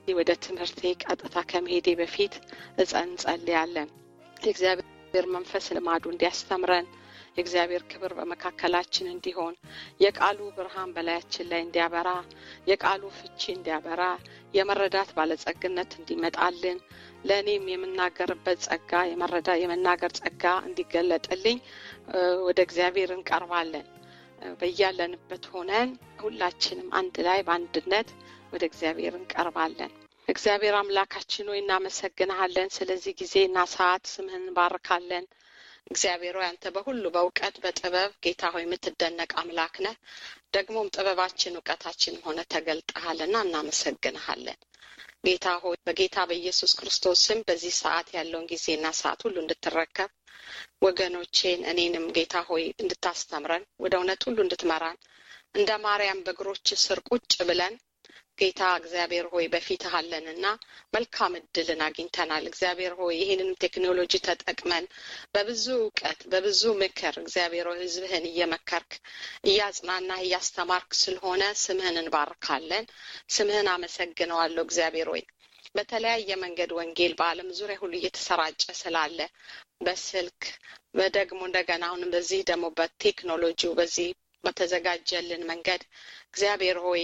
ወደ ትምህርቴ ቀጥታ ከመሄዴ በፊት እጸን እንጸልያለን። የእግዚአብሔር መንፈስ ልማዱ እንዲያስተምረን የእግዚአብሔር ክብር በመካከላችን እንዲሆን የቃሉ ብርሃን በላያችን ላይ እንዲያበራ የቃሉ ፍቺ እንዲያበራ የመረዳት ባለጸግነት እንዲመጣልን ለእኔም የምናገርበት ጸጋ የመረዳ የመናገር ጸጋ እንዲገለጥልኝ ወደ እግዚአብሔር እንቀርባለን። በያለንበት ሆነን ሁላችንም አንድ ላይ በአንድነት ወደ እግዚአብሔር እንቀርባለን። እግዚአብሔር አምላካችን ሆይ እናመሰግንሃለን። ስለዚህ ጊዜና ሰዓት ስምህን እንባርካለን። እግዚአብሔር ሆይ አንተ በሁሉ በእውቀት በጥበብ ጌታ ሆይ የምትደነቅ አምላክ ነህ። ደግሞም ጥበባችን እውቀታችንም ሆነ ተገልጠሃልና እናመሰግንሃለን። ጌታ ሆይ በጌታ በኢየሱስ ክርስቶስ ስም በዚህ ሰዓት ያለውን ጊዜና ሰዓት ሁሉ እንድትረከብ ወገኖቼን እኔንም ጌታ ሆይ እንድታስተምረን ወደ እውነት ሁሉ እንድትመራን እንደ ማርያም በእግሮች ስር ቁጭ ብለን ጌታ እግዚአብሔር ሆይ በፊትህ አለንና መልካም እድልን አግኝተናል። እግዚአብሔር ሆይ ይህንን ቴክኖሎጂ ተጠቅመን በብዙ እውቀት በብዙ ምክር እግዚአብሔር ሆይ ሕዝብህን እየመከርክ እያጽናናህ እያስተማርክ ስለሆነ ስምህን እንባርካለን። ስምህን አመሰግነዋለሁ እግዚአብሔር ሆይ በተለያየ መንገድ ወንጌል በዓለም ዙሪያ ሁሉ እየተሰራጨ ስላለ በስልክ ደግሞ እንደገና አሁንም በዚህ ደግሞ በቴክኖሎጂው በዚህ በተዘጋጀልን መንገድ እግዚአብሔር ሆይ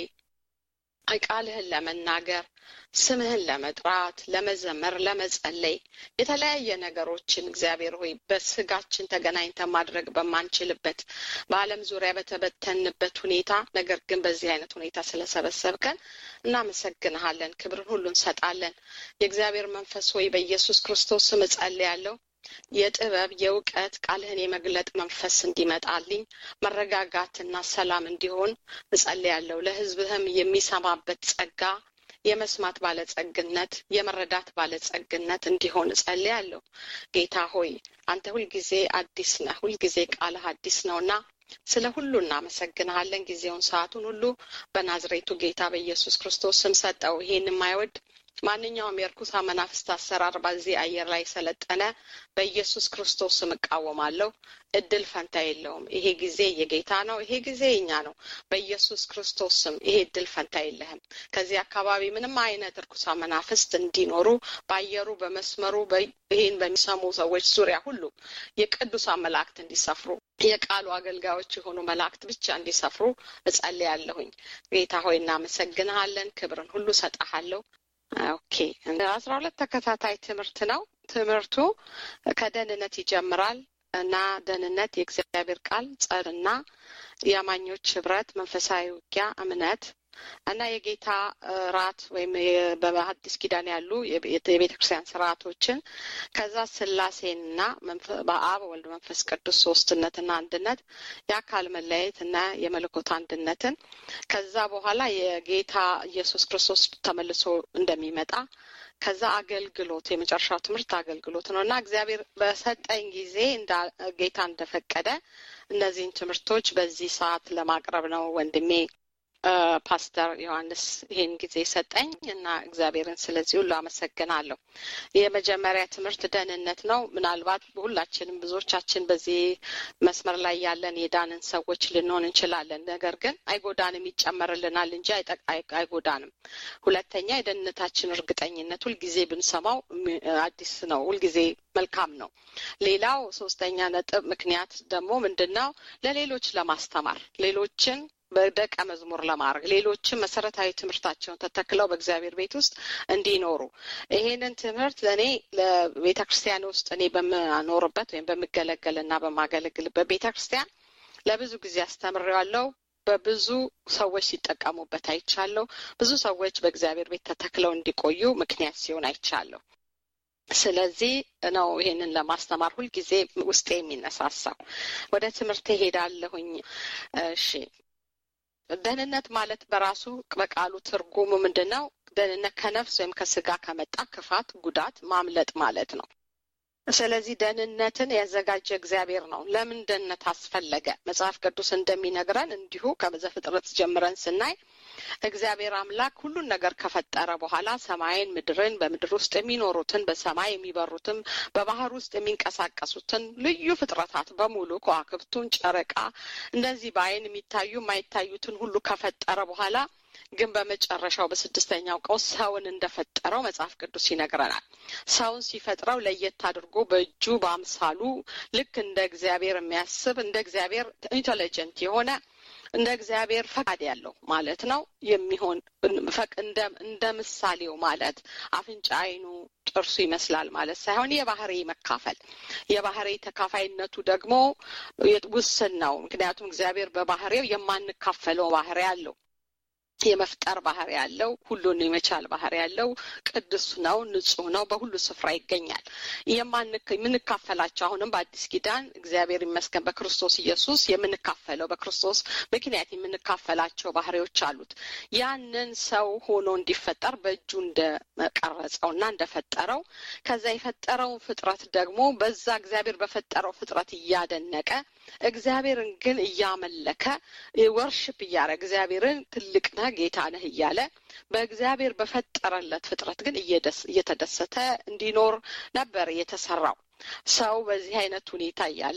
ቃልህን ለመናገር ስምህን ለመጥራት ለመዘመር ለመጸለይ የተለያየ ነገሮችን እግዚአብሔር ሆይ በስጋችን ተገናኝተን ማድረግ በማንችልበት በዓለም ዙሪያ በተበተንበት ሁኔታ ነገር ግን በዚህ አይነት ሁኔታ ስለሰበሰብከን እናመሰግንሃለን። ክብርን ሁሉ እንሰጣለን። የእግዚአብሔር መንፈስ ሆይ በኢየሱስ ክርስቶስ ስም እጸልያለሁ። የጥበብ የእውቀት ቃልህን የመግለጥ መንፈስ እንዲመጣልኝ መረጋጋትና ሰላም እንዲሆን እጸልያለሁ። ለሕዝብህም የሚሰማበት ጸጋ የመስማት ባለጸግነት የመረዳት ባለጸግነት እንዲሆን እጸልያለሁ። ጌታ ሆይ አንተ ሁልጊዜ አዲስ ነህ። ሁልጊዜ ቃልህ አዲስ ነውና ስለ ሁሉ እናመሰግንሃለን። ጊዜውን ሰዓቱን ሁሉ በናዝሬቱ ጌታ በኢየሱስ ክርስቶስ ስም ሰጠው። ይሄን የማይወድ ማንኛውም የእርኩሳ መናፍስት አሰራር በዚህ አየር ላይ ሰለጠነ በኢየሱስ ክርስቶስ ስም እቃወማለሁ። እድል ፈንታ የለውም። ይሄ ጊዜ የጌታ ነው። ይሄ ጊዜ የኛ ነው። በኢየሱስ ክርስቶስ ስም ይሄ እድል ፈንታ የለህም። ከዚህ አካባቢ ምንም አይነት እርኩሳ መናፍስት እንዲኖሩ በአየሩ በመስመሩ ይህን በሚሰሙ ሰዎች ዙሪያ ሁሉ የቅዱሳን መላእክት እንዲሰፍሩ የቃሉ አገልጋዮች የሆኑ መላእክት ብቻ እንዲሰፍሩ እጸልያለሁኝ። ጌታ ሆይ እናመሰግንሃለን። ክብርን ሁሉ ሰጠሃለሁ። ኦኬ አስራ ሁለት ተከታታይ ትምህርት ነው። ትምህርቱ ከደህንነት ይጀምራል እና ደህንነት የእግዚአብሔር ቃል ጸርና የአማኞች ህብረት፣ መንፈሳዊ ውጊያ፣ እምነት እና የጌታ ራት ወይም በአዲስ ኪዳን ያሉ የቤተ ክርስቲያን ስርዓቶችን ከዛ ስላሴንና በአብ ወልድ መንፈስ ቅዱስ ሶስትነትና አንድነት የአካል መለያየት እና የመለኮት አንድነትን ከዛ በኋላ የጌታ ኢየሱስ ክርስቶስ ተመልሶ እንደሚመጣ ከዛ አገልግሎት የመጨረሻው ትምህርት አገልግሎት ነው እና እግዚአብሔር በሰጠኝ ጊዜ ጌታ እንደፈቀደ እነዚህን ትምህርቶች በዚህ ሰዓት ለማቅረብ ነው ወንድሜ ፓስተር ዮሐንስ ይህን ጊዜ ሰጠኝ እና እግዚአብሔርን ስለዚህ ሁሉ አመሰግናለሁ። የመጀመሪያ ትምህርት ደህንነት ነው። ምናልባት ሁላችንም ብዙዎቻችን በዚህ መስመር ላይ ያለን የዳንን ሰዎች ልንሆን እንችላለን። ነገር ግን አይጎዳንም፣ ይጨመርልናል እንጂ አይጎዳንም። ሁለተኛ የደህንነታችን እርግጠኝነት ሁልጊዜ ብንሰማው አዲስ ነው፣ ሁልጊዜ መልካም ነው። ሌላው ሶስተኛ ነጥብ ምክንያት ደግሞ ምንድን ነው? ለሌሎች ለማስተማር ሌሎችን በደቀ መዝሙር ለማድረግ ሌሎችም መሰረታዊ ትምህርታቸውን ተተክለው በእግዚአብሔር ቤት ውስጥ እንዲኖሩ ይሄንን ትምህርት ለእኔ ለቤተ ክርስቲያን ውስጥ እኔ በምኖርበት ወይም በምገለገል እና በማገለግልበት ቤተ ክርስቲያን ለብዙ ጊዜ አስተምሬዋለሁ። በብዙ ሰዎች ሲጠቀሙበት አይቻለሁ። ብዙ ሰዎች በእግዚአብሔር ቤት ተተክለው እንዲቆዩ ምክንያት ሲሆን አይቻለሁ። ስለዚህ ነው ይሄንን ለማስተማር ሁልጊዜ ውስጤ የሚነሳሳው። ወደ ትምህርት ሄዳለሁኝ። እሺ ደህንነት ማለት በራሱ በቃሉ ትርጉሙ ምንድን ነው? ደህንነት ከነፍስ ወይም ከስጋ ከመጣ ክፋት፣ ጉዳት ማምለጥ ማለት ነው። ስለዚህ ደህንነትን ያዘጋጀ እግዚአብሔር ነው። ለምን ደህንነት አስፈለገ? መጽሐፍ ቅዱስ እንደሚነግረን እንዲሁ ከዘፍጥረት ጀምረን ስናይ እግዚአብሔር አምላክ ሁሉን ነገር ከፈጠረ በኋላ ሰማይን፣ ምድርን፣ በምድር ውስጥ የሚኖሩትን በሰማይ የሚበሩትን በባህር ውስጥ የሚንቀሳቀሱትን ልዩ ፍጥረታት በሙሉ ከዋክብቱን፣ ጨረቃ፣ እንደዚህ በአይን የሚታዩ የማይታዩትን ሁሉ ከፈጠረ በኋላ ግን በመጨረሻው በስድስተኛው ቀን ሰውን እንደፈጠረው መጽሐፍ ቅዱስ ይነግረናል። ሰውን ሲፈጥረው ለየት አድርጎ በእጁ በአምሳሉ ልክ እንደ እግዚአብሔር የሚያስብ እንደ እግዚአብሔር ኢንቴሊጀንት የሆነ እንደ እግዚአብሔር ፈቃድ ያለው ማለት ነው የሚሆን እንደ ምሳሌው ማለት አፍንጫ፣ አይኑ፣ ጥርሱ ይመስላል ማለት ሳይሆን የባህሪ መካፈል የባህሪ ተካፋይነቱ ደግሞ ውስን ነው። ምክንያቱም እግዚአብሔር በባህሪው የማንካፈለው ባህሪ አለው። የመፍጠር ባህሪ ያለው ሁሉን የመቻል ባህሪ ያለው ቅዱስ ነው፣ ንጹህ ነው፣ በሁሉ ስፍራ ይገኛል። የምንካፈላቸው አሁንም በአዲስ ኪዳን እግዚአብሔር ይመስገን በክርስቶስ ኢየሱስ የምንካፈለው በክርስቶስ ምክንያት የምንካፈላቸው ባህሪዎች አሉት። ያንን ሰው ሆኖ እንዲፈጠር በእጁ እንደቀረጸው እና እንደፈጠረው ከዛ የፈጠረውን ፍጥረት ደግሞ በዛ እግዚአብሔር በፈጠረው ፍጥረት እያደነቀ እግዚአብሔርን ግን እያመለከ ወርሽፕ እያረ እግዚአብሔርን ትልቅ ነህ ጌታ ነህ እያለ በእግዚአብሔር በፈጠረለት ፍጥረት ግን እየተደሰተ እንዲኖር ነበር የተሰራው። ሰው በዚህ አይነት ሁኔታ እያለ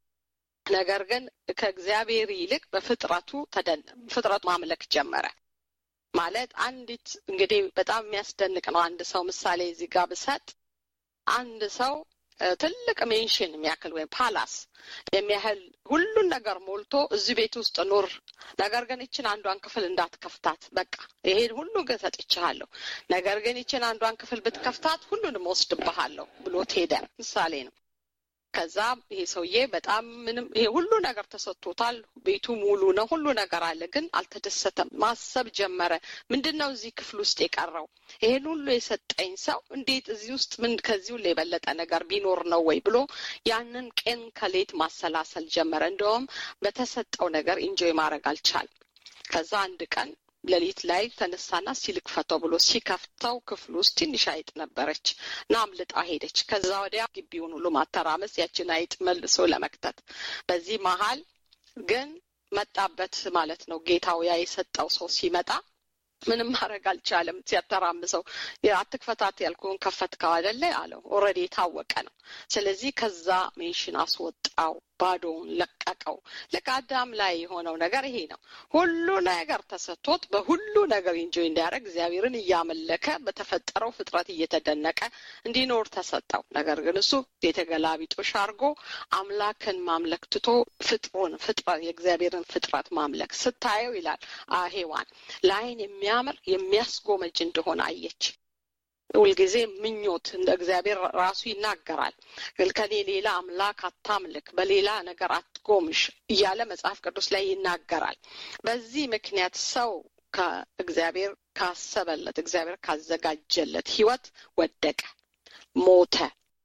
ነገር ግን ከእግዚአብሔር ይልቅ በፍጥረቱ ፍጥረቱ ማምለክ ጀመረ። ማለት አንዲት እንግዲህ በጣም የሚያስደንቅ ነው። አንድ ሰው ምሳሌ እዚህ ጋር ብሰጥ አንድ ሰው ትልቅ ሜንሽን የሚያክል ወይም ፓላስ የሚያህል ሁሉን ነገር ሞልቶ እዚህ ቤት ውስጥ ኑር፣ ነገር ግን ይችን አንዷን ክፍል እንዳትከፍታት፣ በቃ ይሄን ሁሉ ግን ሰጥቼሃለሁ፣ ነገር ግን ይችን አንዷን ክፍል ብትከፍታት ሁሉንም ወስድብሃለሁ ብሎት ሄደ። ምሳሌ ነው። ከዛ ይሄ ሰውዬ በጣም ምንም ይሄ ሁሉ ነገር ተሰጥቶታል። ቤቱ ሙሉ ነው፣ ሁሉ ነገር አለ፣ ግን አልተደሰተም። ማሰብ ጀመረ። ምንድን ነው እዚህ ክፍል ውስጥ የቀረው? ይሄን ሁሉ የሰጠኝ ሰው እንዴት እዚህ ውስጥ ምን ከዚህ ሁሉ የበለጠ ነገር ቢኖር ነው ወይ ብሎ ያንን ቀን ከሌት ማሰላሰል ጀመረ። እንደውም በተሰጠው ነገር ኢንጆይ ማድረግ አልቻልም። ከዛ አንድ ቀን ሌሊት ላይ ተነሳና ሲልክፈተው ብሎ ሲከፍተው ክፍል ውስጥ ትንሽ አይጥ ነበረች እና አምልጣ ሄደች። ከዛ ወዲያ ግቢውን ሁሉ ማተራመስ ያችን አይጥ መልሶ ለመክተት በዚህ መሀል ግን መጣበት ማለት ነው። ጌታው ያ የሰጠው ሰው ሲመጣ ምንም ማድረግ አልቻለም። ሲያተራምሰው አትክፈታት ያልኩህን ከፈትከው አይደለ አለው። ኦልሬዲ የታወቀ ነው። ስለዚህ ከዛ ሜንሽን አስወጣው፣ ባዶውን ለቀቀው። ልክ አዳም ላይ የሆነው ነገር ይሄ ነው። ሁሉ ነገር ተሰጥቶት በሁሉ ነገር ኢንጆይ እንዲያደርግ እግዚአብሔርን እያመለከ በተፈጠረው ፍጥረት እየተደነቀ እንዲኖር ተሰጠው። ነገር ግን እሱ የተገላቢጦሽ አድርጎ አምላክን ማምለክ ትቶ ፍጥሩን ፍጥረት የእግዚአብሔርን ፍጥረት ማምለክ ስታየው ይላል ሔዋን ለዓይን የሚያምር የሚያስጎመጅ እንደሆነ አየች። ሁልጊዜ ምኞት እንደ እግዚአብሔር ራሱ ይናገራል። ከኔ ሌላ አምላክ አታምልክ፣ በሌላ ነገር አትጎምሽ እያለ መጽሐፍ ቅዱስ ላይ ይናገራል። በዚህ ምክንያት ሰው ከእግዚአብሔር ካሰበለት እግዚአብሔር ካዘጋጀለት ሕይወት ወደቀ፣ ሞተ።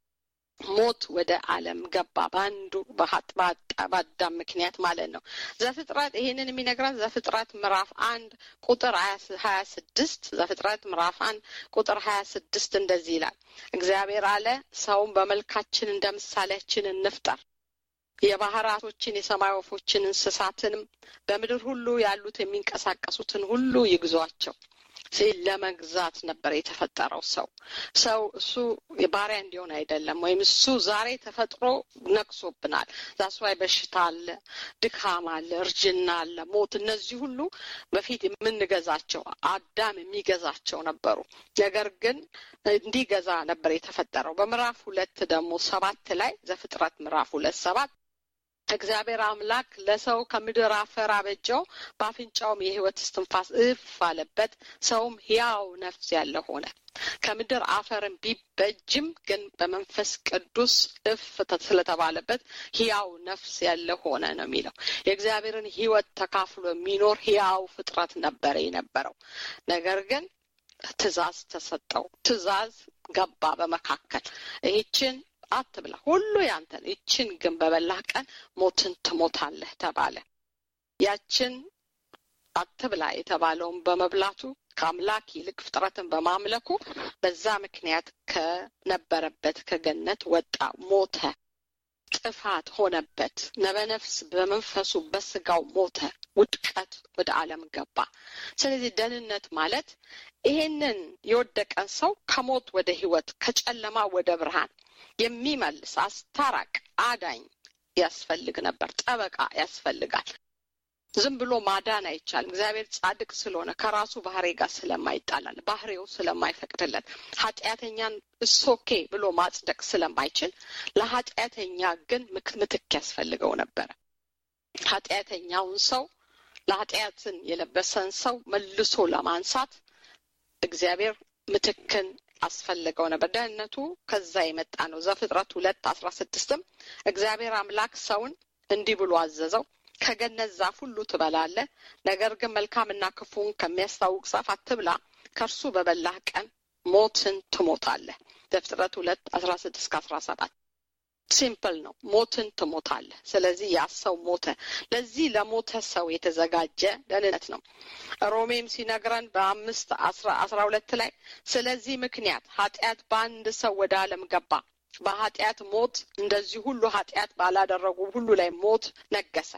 ሞት ወደ ዓለም ገባ በአንዱ በአዳም ምክንያት ማለት ነው። ዘፍጥረት ይሄንን የሚነግረን ዘፍጥረት ምዕራፍ አንድ ቁጥር ሀያ ስድስት ዘፍጥረት ምዕራፍ አንድ ቁጥር ሀያ ስድስት እንደዚህ ይላል። እግዚአብሔር አለ ሰውን በመልካችን እንደ ምሳሌያችን እንፍጠር የባህር አሶችን፣ የሰማይ ወፎችን፣ እንስሳትንም በምድር ሁሉ ያሉት የሚንቀሳቀሱትን ሁሉ ይግዟቸው ሲል ለመግዛት ነበር የተፈጠረው ሰው ሰው እሱ ባሪያ እንዲሆን አይደለም። ወይም እሱ ዛሬ ተፈጥሮ ነቅሶብናል። ዛስዋይ በሽታ አለ፣ ድካም አለ፣ እርጅና አለ፣ ሞት። እነዚህ ሁሉ በፊት የምንገዛቸው አዳም የሚገዛቸው ነበሩ። ነገር ግን እንዲገዛ ነበር የተፈጠረው። በምዕራፍ ሁለት ደግሞ ሰባት ላይ ዘፍጥረት ምዕራፍ ሁለት ሰባት እግዚአብሔር አምላክ ለሰው ከምድር አፈር አበጀው፣ በአፍንጫውም የሕይወት እስትንፋስ እፍ አለበት፣ ሰውም ሕያው ነፍስ ያለ ሆነ። ከምድር አፈርን ቢበጅም ግን በመንፈስ ቅዱስ እፍ ስለተባለበት ሕያው ነፍስ ያለ ሆነ ነው የሚለው። የእግዚአብሔርን ሕይወት ተካፍሎ የሚኖር ሕያው ፍጥረት ነበረ የነበረው። ነገር ግን ትእዛዝ ተሰጠው። ትእዛዝ ገባ በመካከል ይህችን አትብላ፣ ሁሉ ያንተ ነው። ይችን ግን በበላህ ቀን ሞትን ትሞታለህ ተባለ። ያችን አትብላ የተባለውን በመብላቱ ከአምላክ ይልቅ ፍጥረትን በማምለኩ በዛ ምክንያት ከነበረበት ከገነት ወጣ፣ ሞተ፣ ጥፋት ሆነበት። ነበነፍስ በመንፈሱ በስጋው ሞተ፣ ውድቀት ወደ ዓለም ገባ። ስለዚህ ደህንነት ማለት ይሄንን የወደቀን ሰው ከሞት ወደ ሕይወት ከጨለማ ወደ ብርሃን የሚመልስ አስታራቅ አዳኝ ያስፈልግ ነበር። ጠበቃ ያስፈልጋል። ዝም ብሎ ማዳን አይቻልም። እግዚአብሔር ጻድቅ ስለሆነ ከራሱ ባህሪ ጋር ስለማይጣላል ባህሪው ስለማይፈቅድለት ኃጢአተኛን እሶኬ ብሎ ማጽደቅ ስለማይችል ለኃጢአተኛ ግን ምትክ ያስፈልገው ነበረ። ኃጢአተኛውን ሰው ለኃጢአትን የለበሰን ሰው መልሶ ለማንሳት እግዚአብሔር ምትክን አስፈልገው ነበር። ደህንነቱ ከዛ የመጣ ነው። ዘፍጥረት ሁለት አስራ ስድስትም እግዚአብሔር አምላክ ሰውን እንዲህ ብሎ አዘዘው ከገነት ዛፍ ሁሉ ትበላለህ፣ ነገር ግን መልካምና ክፉን ከሚያስታውቅ ዛፍ አትብላ፣ ከእርሱ በበላህ ቀን ሞትን ትሞታለህ። ዘፍጥረት ሁለት አስራ ስድስት ከአስራ ሰባት ሲምፕል ነው። ሞትን ትሞታለህ። ስለዚህ ያ ሰው ሞተ። ለዚህ ለሞተ ሰው የተዘጋጀ ደህንነት ነው። ሮሜም ሲነግረን በአምስት አስራ ሁለት ላይ ስለዚህ ምክንያት ኃጢአት በአንድ ሰው ወደ ዓለም ገባ በኃጢአት ሞት እንደዚህ ሁሉ ኃጢአት ባላደረጉ ሁሉ ላይ ሞት ነገሰ።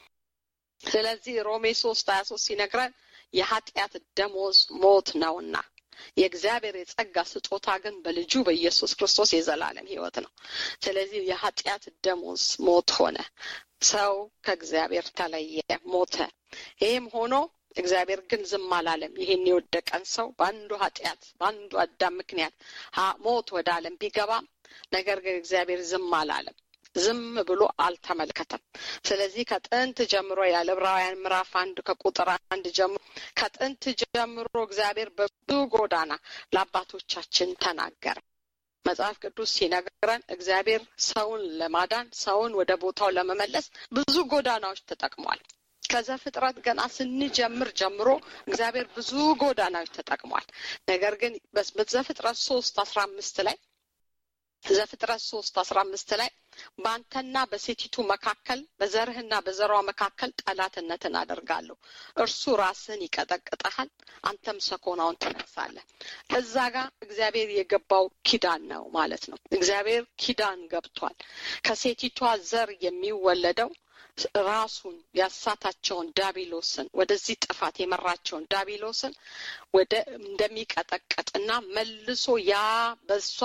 ስለዚህ ሮሜ ሶስት ሀያ ሶስት ሲነግረን የኃጢአት ደሞዝ ሞት ነውና የእግዚአብሔር የጸጋ ስጦታ ግን በልጁ በኢየሱስ ክርስቶስ የዘላለም ሕይወት ነው። ስለዚህ የኃጢአት ደሞዝ ሞት ሆነ። ሰው ከእግዚአብሔር ተለየ፣ ሞተ። ይህም ሆኖ እግዚአብሔር ግን ዝም አላለም። ይህን የወደቀን ሰው በአንዱ ኃጢአት በአንዱ አዳም ምክንያት ሞት ወደ ዓለም ቢገባም ነገር ግን እግዚአብሔር ዝም አላለም። ዝም ብሎ አልተመለከተም። ስለዚህ ከጥንት ጀምሮ ያለ ዕብራውያን ምዕራፍ አንድ ከቁጥር አንድ ጀምሮ ከጥንት ጀምሮ እግዚአብሔር በብዙ ጎዳና ለአባቶቻችን ተናገረ። መጽሐፍ ቅዱስ ሲነግረን እግዚአብሔር ሰውን ለማዳን ሰውን ወደ ቦታው ለመመለስ ብዙ ጎዳናዎች ተጠቅሟል። ከዘፍጥረት ገና ስንጀምር ጀምሮ እግዚአብሔር ብዙ ጎዳናዎች ተጠቅሟል። ነገር ግን በዘፍጥረት ሶስት አስራ አምስት ላይ ዘፍጥረት ሶስት አስራ አምስት ላይ በአንተና በሴቲቱ መካከል በዘርህና በዘሯ መካከል ጠላትነትን አደርጋለሁ እርሱ ራስህን ይቀጠቅጠሃል አንተም ሰኮናውን ትነክሳለህ እዛ ጋር እግዚአብሔር የገባው ኪዳን ነው ማለት ነው እግዚአብሔር ኪዳን ገብቷል ከሴቲቷ ዘር የሚወለደው ራሱን ያሳታቸውን ዳቢሎስን ወደዚህ ጥፋት የመራቸውን ዳቢሎስን ወደ እንደሚቀጠቅጥና መልሶ ያ በሷ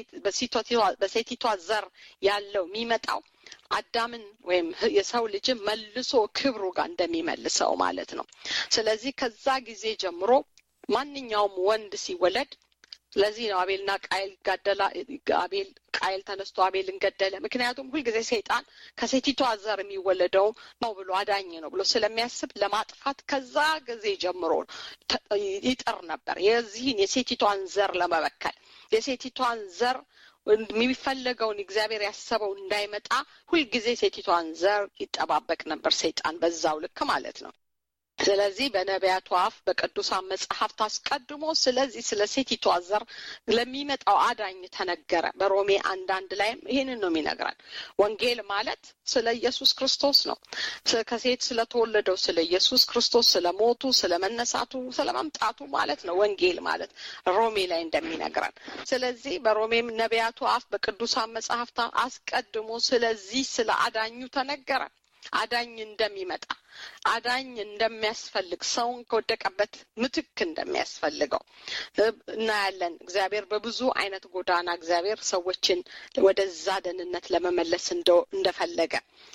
በሴቲቷ ዘር ያለው የሚመጣው አዳምን ወይም የሰው ልጅን መልሶ ክብሩ ጋር እንደሚመልሰው ማለት ነው። ስለዚህ ከዛ ጊዜ ጀምሮ ማንኛውም ወንድ ሲወለድ ለዚህ ነው አቤልና ቃይል ጋደላ አቤል ቃይል ተነስቶ አቤልን ገደለ። ምክንያቱም ሁልጊዜ ሰይጣን ከሴቲቷ ዘር የሚወለደው ነው ብሎ አዳኝ ነው ብሎ ስለሚያስብ ለማጥፋት ከዛ ጊዜ ጀምሮ ይጥር ነበር፣ የዚህን የሴቲቷን ዘር ለመበከል የሴቲቷን ዘር የሚፈለገውን እግዚአብሔር ያሰበው እንዳይመጣ ሁልጊዜ ሴቲቷን ዘር ይጠባበቅ ነበር ሰይጣን በዛው ልክ ማለት ነው። ስለዚህ በነቢያቱ አፍ በቅዱሳን መጽሐፍት አስቀድሞ ስለዚህ ስለ ሴቲቷ ዘር ለሚመጣው አዳኝ ተነገረ። በሮሜ አንዳንድ ላይም ይህንን ነው የሚነግረን። ወንጌል ማለት ስለ ኢየሱስ ክርስቶስ ነው። ከሴት ስለተወለደው ስለ ኢየሱስ ክርስቶስ ስለ ሞቱ፣ ስለ መነሳቱ፣ ስለ መምጣቱ ማለት ነው ወንጌል ማለት ሮሜ ላይ እንደሚነግረን። ስለዚህ በሮሜም ነቢያቱ አፍ በቅዱሳን መጽሐፍት አስቀድሞ ስለዚህ ስለ አዳኙ ተነገረ። አዳኝ እንደሚመጣ አዳኝ እንደሚያስፈልግ ሰውን ከወደቀበት ምትክ እንደሚያስፈልገው እናያለን። እግዚአብሔር በብዙ አይነት ጎዳና እግዚአብሔር ሰዎችን ወደዛ ደህንነት ለመመለስ እንደፈለገ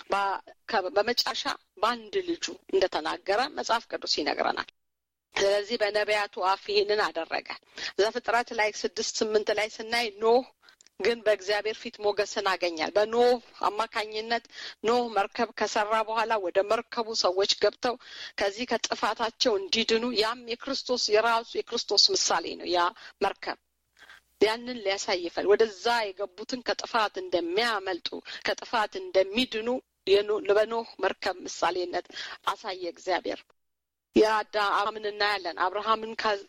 በመጨረሻ በአንድ ልጁ እንደተናገረ መጽሐፍ ቅዱስ ይነግረናል። ስለዚህ በነቢያቱ አፍ ይህንን አደረገ። ዘፍጥረት ላይ ስድስት ስምንት ላይ ስናይ ኖህ ግን በእግዚአብሔር ፊት ሞገስን አገኛል። በኖህ አማካኝነት ኖህ መርከብ ከሰራ በኋላ ወደ መርከቡ ሰዎች ገብተው ከዚህ ከጥፋታቸው እንዲድኑ ያም የክርስቶስ የራሱ የክርስቶስ ምሳሌ ነው። ያ መርከብ ያንን ሊያሳይ ይፈል ወደዛ የገቡትን ከጥፋት እንደሚያመልጡ ከጥፋት እንደሚድኑ በኖህ መርከብ ምሳሌነት አሳየ እግዚአብሔር። የአብርሃምን እናያለን። አብርሃምን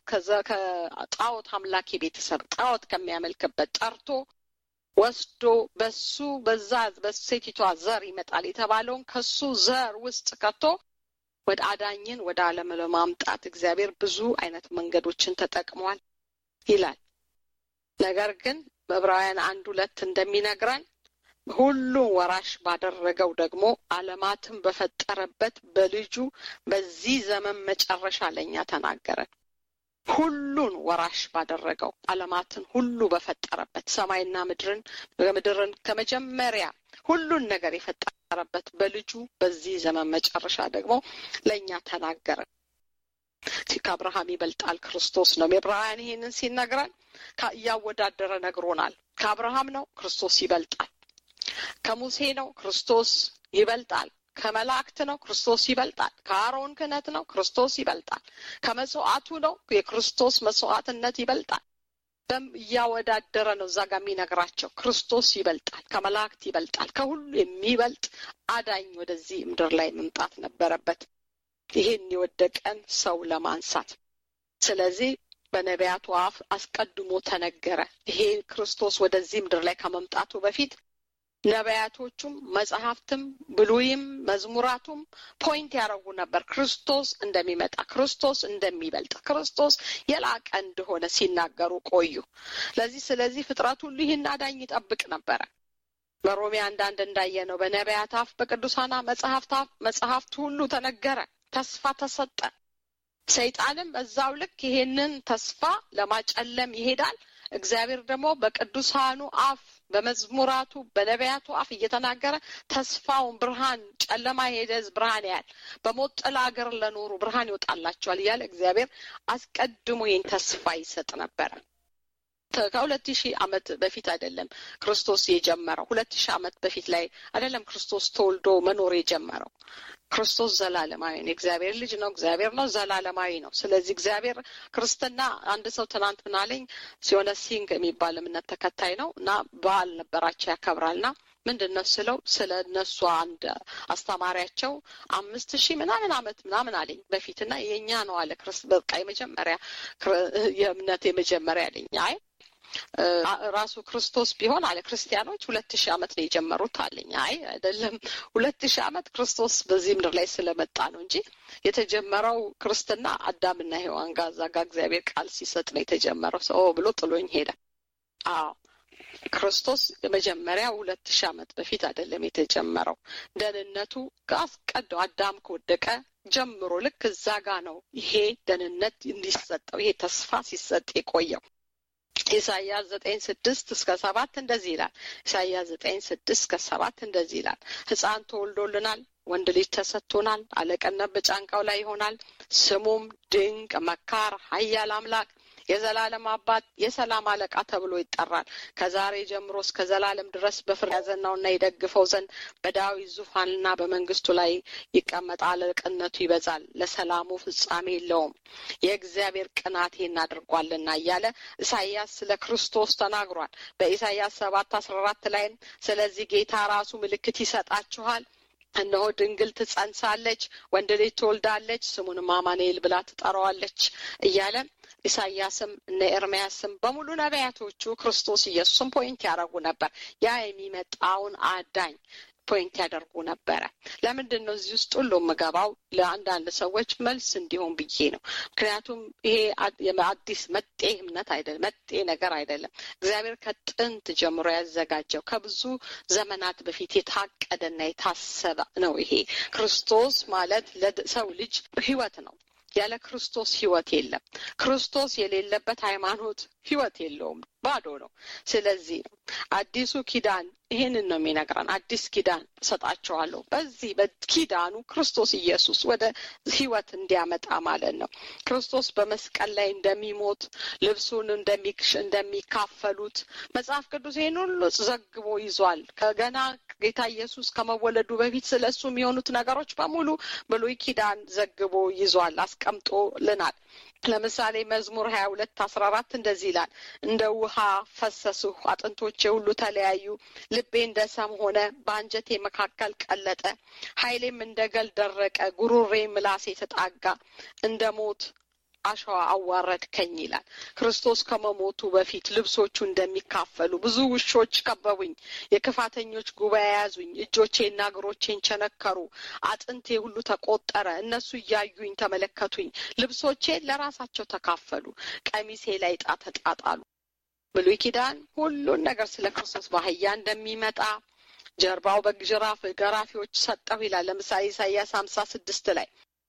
ከጣዖት አምላኪ ቤተሰብ ጣዖት ከሚያመልክበት ጠርቶ ወስዶ በሱ በዛ በሴቲቷ ዘር ይመጣል የተባለውን ከሱ ዘር ውስጥ ከቶ ወደ አዳኝን ወደ ዓለም ለማምጣት እግዚአብሔር ብዙ አይነት መንገዶችን ተጠቅሟል ይላል። ነገር ግን በዕብራውያን አንድ ሁለት እንደሚነግረን ሁሉን ወራሽ ባደረገው ደግሞ ዓለማትን በፈጠረበት በልጁ በዚህ ዘመን መጨረሻ ለእኛ ተናገረን። ሁሉን ወራሽ ባደረገው ዓለማትን ሁሉ በፈጠረበት ሰማይና ምድርን ምድርን ከመጀመሪያ ሁሉን ነገር የፈጠረበት በልጁ በዚህ ዘመን መጨረሻ ደግሞ ለእኛ ተናገረ። ከአብርሃም ይበልጣል ክርስቶስ ነው። ዕብራውያን ይሄንን ሲነግረን እያወዳደረ ነግሮናል። ከአብርሃም ነው ክርስቶስ ይበልጣል። ከሙሴ ነው ክርስቶስ ይበልጣል። ከመላእክት ነው ክርስቶስ ይበልጣል። ከአሮን ክህነት ነው ክርስቶስ ይበልጣል። ከመስዋዕቱ ነው የክርስቶስ መስዋዕትነት ይበልጣል። በም እያወዳደረ ነው እዛ ጋር የሚነግራቸው ክርስቶስ ይበልጣል፣ ከመላእክት ይበልጣል። ከሁሉ የሚበልጥ አዳኝ ወደዚህ ምድር ላይ መምጣት ነበረበት ይሄን የወደቀን ሰው ለማንሳት። ስለዚህ በነቢያቱ አፍ አስቀድሞ ተነገረ። ይሄ ክርስቶስ ወደዚህ ምድር ላይ ከመምጣቱ በፊት ነቢያቶቹም መጽሐፍትም ብሉይም መዝሙራቱም ፖይንት ያደረጉ ነበር ክርስቶስ እንደሚመጣ ክርስቶስ እንደሚበልጥ ክርስቶስ የላቀ እንደሆነ ሲናገሩ ቆዩ። ለዚህ ስለዚህ ፍጥረት ሁሉ ይህን አዳኝ ይጠብቅ ነበረ። በሮሜ አንዳንድ እንዳየ ነው በነቢያት አፍ በቅዱሳና መጽሐፍት አፍ መጽሐፍት ሁሉ ተነገረ፣ ተስፋ ተሰጠ። ሰይጣንም በዛው ልክ ይሄንን ተስፋ ለማጨለም ይሄዳል። እግዚአብሔር ደግሞ በቅዱሳኑ አፍ በመዝሙራቱ በነቢያቱ አፍ እየተናገረ ተስፋውን ብርሃን ጨለማ የሄደ ሕዝብ ብርሃን ያያል፣ በሞት ጥላ አገር ለኖሩ ብርሃን ይወጣላቸዋል እያለ እግዚአብሔር አስቀድሞ ይህን ተስፋ ይሰጥ ነበረ። ከሁለት ሺህ ዓመት በፊት አይደለም ክርስቶስ የጀመረው። ሁለት ሺህ ዓመት በፊት ላይ አይደለም ክርስቶስ ተወልዶ መኖር የጀመረው። ክርስቶስ ዘላለማዊ ነው። እግዚአብሔር ልጅ ነው። እግዚአብሔር ነው። ዘላለማዊ ነው። ስለዚህ እግዚአብሔር ክርስትና አንድ ሰው ትናንት ምን አለኝ ሲሆነ ሲንግ የሚባል እምነት ተከታይ ነው እና በዓል ነበራቸው ያከብራል እና ምንድን ነው ስለው ስለ እነሱ አንድ አስተማሪያቸው አምስት ሺህ ምናምን አመት ምናምን አለኝ በፊት እና የእኛ ነው አለ ክርስ በቃ የመጀመሪያ የእምነት የመጀመሪያ አለኝ አይ ራሱ ክርስቶስ ቢሆን አለ ክርስቲያኖች ሁለት ሺህ ዓመት ነው የጀመሩት አለኝ። አይ አይደለም፣ ሁለት ሺህ ዓመት ክርስቶስ በዚህ ምድር ላይ ስለመጣ ነው እንጂ የተጀመረው ክርስትና አዳምና ሔዋን ጋር እዛ ጋር እግዚአብሔር ቃል ሲሰጥ ነው የተጀመረው። ሰው ብሎ ጥሎኝ ሄደ። አዎ ክርስቶስ የመጀመሪያ ሁለት ሺህ ዓመት በፊት አይደለም የተጀመረው። ደህንነቱ አስቀደው አዳም ከወደቀ ጀምሮ ልክ እዛ ጋ ነው ይሄ ደህንነት እንዲሰጠው ይሄ ተስፋ ሲሰጥ የቆየው። ኢሳያስ ዘጠኝ ስድስት እስከ ሰባት እንደዚህ ይላል። ኢሳያስ ዘጠኝ ስድስት እስከ ሰባት እንደዚህ ይላል። ሕፃን ተወልዶልናል፣ ወንድ ልጅ ተሰጥቶናል፣ አለቅነት በጫንቃው ላይ ይሆናል። ስሙም ድንቅ መካር፣ ኃያል አምላክ የዘላለም አባት የሰላም አለቃ ተብሎ ይጠራል። ከዛሬ ጀምሮ እስከ ዘላለም ድረስ በፍርድ ያዘናውና ይደግፈው ዘንድ በዳዊት ዙፋንና በመንግስቱ ላይ ይቀመጣል። አለቅነቱ ይበዛል፣ ለሰላሙ ፍጻሜ የለውም። የእግዚአብሔር ቅናት ይህን አድርጓልና እያለ ኢሳያስ ስለ ክርስቶስ ተናግሯል። በኢሳያስ ሰባት አስራ አራት ላይም ስለዚህ ጌታ ራሱ ምልክት ይሰጣችኋል እነሆ ድንግል ትጸንሳለች፣ ወንድ ልጅ ትወልዳለች፣ ስሙንም አማኑኤል ብላ ትጠራዋለች እያለ ኢሳያስም እነ ኤርምያስም በሙሉ ነቢያቶቹ ክርስቶስ ኢየሱስን ፖይንት ያደረጉ ነበር። ያ የሚመጣውን አዳኝ ፖይንት ያደርጉ ነበረ። ለምንድን ነው እዚህ ውስጥ ሁሉ የምገባው? ለአንዳንድ ሰዎች መልስ እንዲሆን ብዬ ነው። ምክንያቱም ይሄ አዲስ መጤ እምነት አይደለም፣ መጤ ነገር አይደለም። እግዚአብሔር ከጥንት ጀምሮ ያዘጋጀው ከብዙ ዘመናት በፊት የታቀደና የታሰበ ነው። ይሄ ክርስቶስ ማለት ለሰው ልጅ ሕይወት ነው። ያለ ክርስቶስ ሕይወት የለም። ክርስቶስ የሌለበት ሃይማኖት ሕይወት የለውም፣ ባዶ ነው። ስለዚህ ነው አዲሱ ኪዳን ይህንን ነው የሚነግረን። አዲስ ኪዳን እሰጣቸዋለሁ። በዚህ በኪዳኑ ክርስቶስ ኢየሱስ ወደ ሕይወት እንዲያመጣ ማለት ነው። ክርስቶስ በመስቀል ላይ እንደሚሞት ልብሱን እንደሚካፈሉት መጽሐፍ ቅዱስ ይህን ሁሉ ዘግቦ ይዟል። ከገና ጌታ ኢየሱስ ከመወለዱ በፊት ስለ እሱ የሚሆኑት ነገሮች በሙሉ ብሉይ ኪዳን ዘግቦ ይዟል፣ አስቀምጦልናል። ለምሳሌ መዝሙር ሀያ ሁለት አስራ አራት እንደዚህ ይላል እንደ ውሃ ፈሰስሁ አጥንቶቼ ሁሉ ተለያዩ ልቤ እንደ ሰም ሆነ በአንጀቴ መካከል ቀለጠ ኃይሌም እንደ ገል ደረቀ ጉሮሬ ምላሴ ተጣጋ እንደ ሞት አሸዋ አዋረድከኝ ይላል። ክርስቶስ ከመሞቱ በፊት ልብሶቹ እንደሚካፈሉ ብዙ ውሾች ከበቡኝ፣ የክፋተኞች ጉባኤ ያዙኝ፣ እጆቼና እግሮቼን ቸነከሩ፣ አጥንቴ ሁሉ ተቆጠረ። እነሱ እያዩኝ ተመለከቱኝ፣ ልብሶቼን ለራሳቸው ተካፈሉ፣ ቀሚሴ ላይ ዕጣ ተጣጣሉ። ብሉይ ኪዳን ሁሉን ነገር ስለ ክርስቶስ በአህያ እንደሚመጣ ጀርባው በጅራፍ ገራፊዎች ሰጠሁ ይላል። ለምሳሌ ኢሳያስ ሀምሳ ስድስት ላይ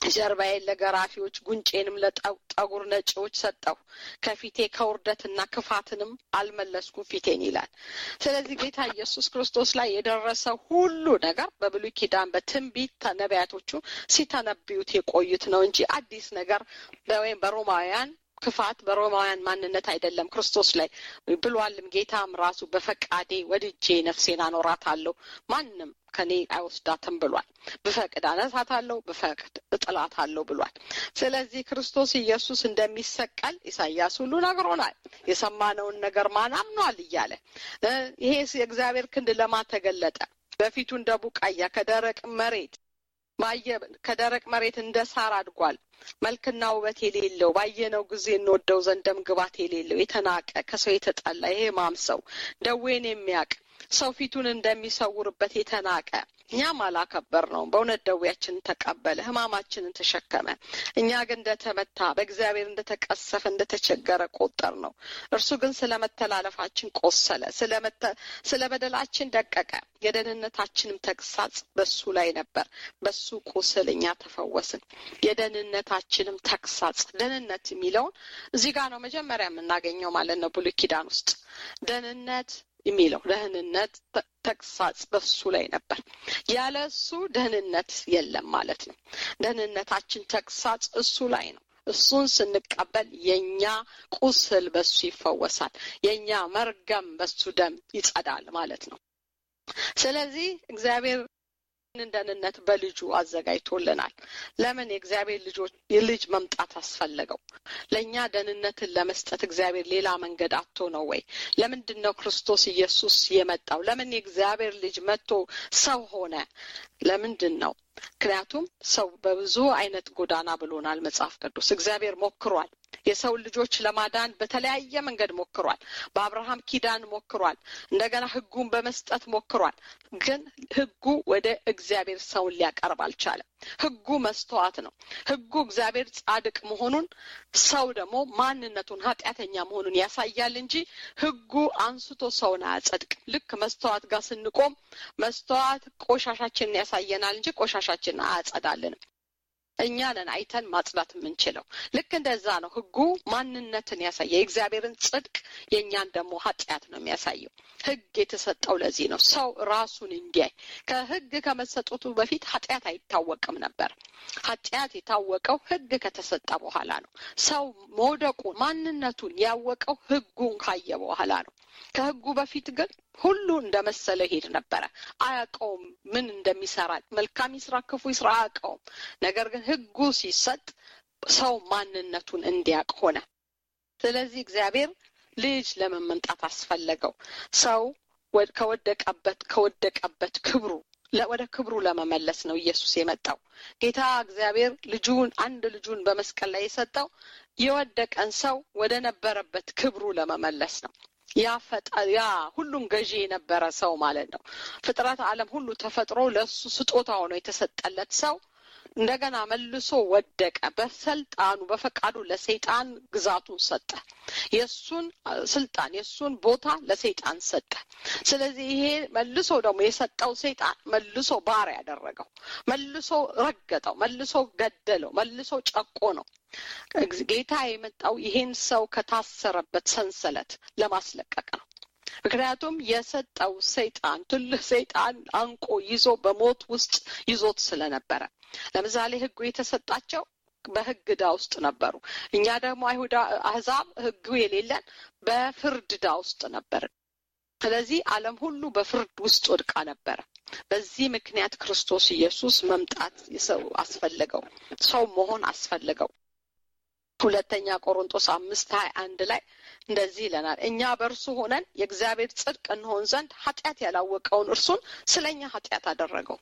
ጀርባዬን ለገራፊዎች ጉንጬንም ለጠጉር ነጪዎች ሰጠሁ ከፊቴ ከውርደትና ክፋትንም አልመለስኩም ፊቴን ይላል ስለዚህ ጌታ ኢየሱስ ክርስቶስ ላይ የደረሰው ሁሉ ነገር በብሉይ ኪዳን በትንቢት ነቢያቶቹ ሲተነብዩት የቆዩት ነው እንጂ አዲስ ነገር ወይም በሮማውያን ክፋት በሮማውያን ማንነት አይደለም ክርስቶስ ላይ ብሏልም ጌታም ራሱ በፈቃዴ ወድጄ ነፍሴን አኖራታለሁ ማንም ከኔ አይወስዳትም ብሏል ብፈቅድ አነሳታለሁ ብፈቅድ እጥላታለሁ ብሏል ስለዚህ ክርስቶስ ኢየሱስ እንደሚሰቀል ኢሳያስ ሁሉ ነግሮናል የሰማነውን ነገር ማን አምኗል እያለ ይሄ የእግዚአብሔር ክንድ ለማን ተገለጠ በፊቱ እንደ ቡቃያ ከደረቅ መሬት ባየ ከደረቅ መሬት እንደ ሳር አድጓል መልክና ውበት የሌለው ባየነው ጊዜ እንወደው ዘንድ ደም ግባት የሌለው የተናቀ ከሰው የተጠላ ይሄ ማም ሰው ደዌን የሚያውቅ ሰው ፊቱን እንደሚሰውርበት የተናቀ እኛም አላከበር ነው በእውነት ደዌያችንን ተቀበለ ህማማችንን ተሸከመ እኛ ግን እንደተመታ በእግዚአብሔር እንደተቀሰፈ እንደተቸገረ ቆጠር ነው እርሱ ግን ስለ መተላለፋችን ቆሰለ ስለ በደላችን ደቀቀ የደህንነታችንም ተግሳጽ በሱ ላይ ነበር በሱ ቁስል እኛ ተፈወስን የደህንነታችንም ተግሳጽ ደህንነት የሚለውን እዚህ ጋር ነው መጀመሪያ የምናገኘው ማለት ነው ብሉይ ኪዳን ውስጥ ደህንነት የሚለው ደህንነት ተግሳጽ በሱ ላይ ነበር ያለ እሱ ደህንነት የለም ማለት ነው ደህንነታችን ተግሳጽ እሱ ላይ ነው እሱን ስንቀበል የኛ ቁስል በሱ ይፈወሳል የኛ መርገም በሱ ደም ይጸዳል ማለት ነው ስለዚህ እግዚአብሔር ደህንነት በልጁ አዘጋጅቶልናል ለምን የእግዚአብሔር ልጆች የልጅ መምጣት አስፈለገው ለእኛ ደህንነትን ለመስጠት እግዚአብሔር ሌላ መንገድ አቶ ነው ወይ ለምንድን ነው ክርስቶስ ኢየሱስ የመጣው ለምን የእግዚአብሔር ልጅ መጥቶ ሰው ሆነ ለምንድን ነው ምክንያቱም ሰው በብዙ አይነት ጎዳና ብሎናል መጽሐፍ ቅዱስ እግዚአብሔር ሞክሯል የሰው ልጆች ለማዳን በተለያየ መንገድ ሞክሯል በአብርሃም ኪዳን ሞክሯል እንደገና ህጉን በመስጠት ሞክሯል ግን ህጉ ወደ እግዚአብሔር ሰውን ሊያቀርብ አልቻለም ህጉ መስተዋት ነው ህጉ እግዚአብሔር ጻድቅ መሆኑን ሰው ደግሞ ማንነቱን ኃጢአተኛ መሆኑን ያሳያል እንጂ ህጉ አንስቶ ሰውን አያጸድቅም ልክ መስተዋት ጋር ስንቆም መስተዋት ቆሻሻችንን ያሳየናል እንጂ ቆሻሻችንን አያጸዳልንም እኛ ነን አይተን ማጽዳት የምንችለው ልክ እንደዛ ነው ህጉ ማንነትን ያሳየ የእግዚአብሔርን ጽድቅ የእኛን ደግሞ ኃጢአት ነው የሚያሳየው ህግ የተሰጠው ለዚህ ነው ሰው ራሱን እንዲያይ ከህግ ከመሰጠቱ በፊት ኃጢአት አይታወቅም ነበር ኃጢአት የታወቀው ህግ ከተሰጠ በኋላ ነው ሰው መውደቁን ማንነቱን ያወቀው ህጉን ካየ በኋላ ነው ከህጉ በፊት ግን ሁሉ እንደመሰለ ሄድ ነበረ አያውቀውም ምን እንደሚሰራ መልካም ይስራ ክፉ ይስራ አያውቀውም ነገር ግን ህጉ ሲሰጥ ሰው ማንነቱን እንዲያውቅ ሆነ ስለዚህ እግዚአብሔር ልጅ ለምን መምጣት አስፈለገው ሰው ከወደቀበት ከወደቀበት ክብሩ ወደ ክብሩ ለመመለስ ነው ኢየሱስ የመጣው ጌታ እግዚአብሔር ልጁን አንድ ልጁን በመስቀል ላይ የሰጠው የወደቀን ሰው ወደ ነበረበት ክብሩ ለመመለስ ነው ያ ያ ሁሉም ገዢ የነበረ ሰው ማለት ነው ፍጥረት አለም ሁሉ ተፈጥሮ ለእሱ ስጦታ ሆኖ የተሰጠለት ሰው እንደገና መልሶ ወደቀ በሰልጣኑ በፈቃዱ ለሰይጣን ግዛቱን ሰጠ የእሱን ስልጣን የእሱን ቦታ ለሰይጣን ሰጠ ስለዚህ ይሄ መልሶ ደግሞ የሰጠው ሰይጣን መልሶ ባሪያ ያደረገው መልሶ ረገጠው መልሶ ገደለው መልሶ ጨቆ ነው ጌታ የመጣው ይሄን ሰው ከታሰረበት ሰንሰለት ለማስለቀቅ ነው ምክንያቱም የሰጠው ሰይጣን ትልህ ሰይጣን አንቆ ይዞ በሞት ውስጥ ይዞት ስለነበረ ለምሳሌ ህጉ የተሰጣቸው በህግ ዳ ውስጥ ነበሩ እኛ ደግሞ አይሁዳ አህዛብ ህጉ የሌለን በፍርድ ዳ ውስጥ ነበር ስለዚህ አለም ሁሉ በፍርድ ውስጥ ወድቃ ነበረ በዚህ ምክንያት ክርስቶስ ኢየሱስ መምጣት ሰው አስፈለገው ሰው መሆን አስፈለገው ሁለተኛ ቆሮንጦስ አምስት ሀያ አንድ ላይ እንደዚህ ይለናል እኛ በእርሱ ሆነን የእግዚአብሔር ጽድቅ እንሆን ዘንድ ኃጢአት ያላወቀውን እርሱን ስለ እኛ ኃጢአት አደረገው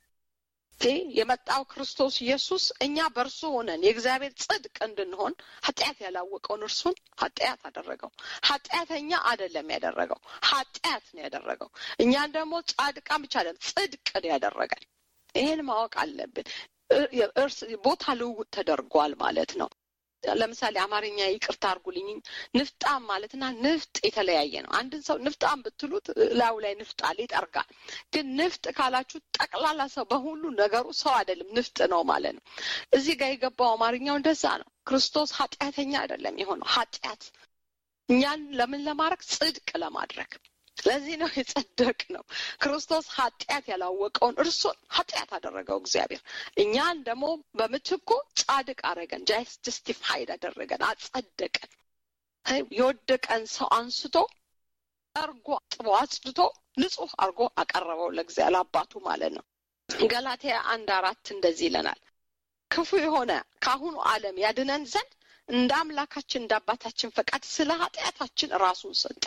የመጣው ክርስቶስ ኢየሱስ እኛ በእርሱ ሆነን የእግዚአብሔር ጽድቅ እንድንሆን ኃጢአት ያላወቀውን እርሱን ኃጢአት አደረገው ኃጢአተኛ አደለም ያደረገው ኃጢአት ነው ያደረገው እኛን ደግሞ ጻድቃን ብቻ አለን ጽድቅ ነው ያደረገን ይህን ማወቅ አለብን ቦታ ልውውጥ ተደርጓል ማለት ነው ለምሳሌ አማርኛ ይቅርታ አድርጉልኝ ንፍጣም ማለትና ንፍጥ የተለያየ ነው። አንድን ሰው ንፍጣም ብትሉት ላዩ ላይ ንፍጥ አለ ይጠርጋል። ግን ንፍጥ ካላችሁ ጠቅላላ ሰው በሁሉ ነገሩ ሰው አይደለም፣ ንፍጥ ነው ማለት ነው። እዚህ ጋር የገባው አማርኛው እንደዛ ነው። ክርስቶስ ኃጢአተኛ አይደለም የሆነው ኃጢአት እኛን ለምን ለማድረግ ጽድቅ ለማድረግ ለዚህ ነው የጸደቅ ነው። ክርስቶስ ኃጢአት ያላወቀውን እርሱን ኃጢአት አደረገው እግዚአብሔር። እኛን ደግሞ በምትኩ ጻድቅ አደረገን፣ ጀስቲፋይድ አደረገን፣ አጸደቀን። የወደቀን ሰው አንስቶ ጠርጎ አጥቦ አጽድቶ ንጹሕ አድርጎ አቀረበው ለእግዚአብሔር ለአባቱ ማለት ነው። ገላትያ አንድ አራት እንደዚህ ይለናል ክፉ የሆነ ከአሁኑ ዓለም ያድነን ዘንድ እንደ አምላካችን እንደ አባታችን ፈቃድ ስለ ኃጢአታችን ራሱን ሰጠ።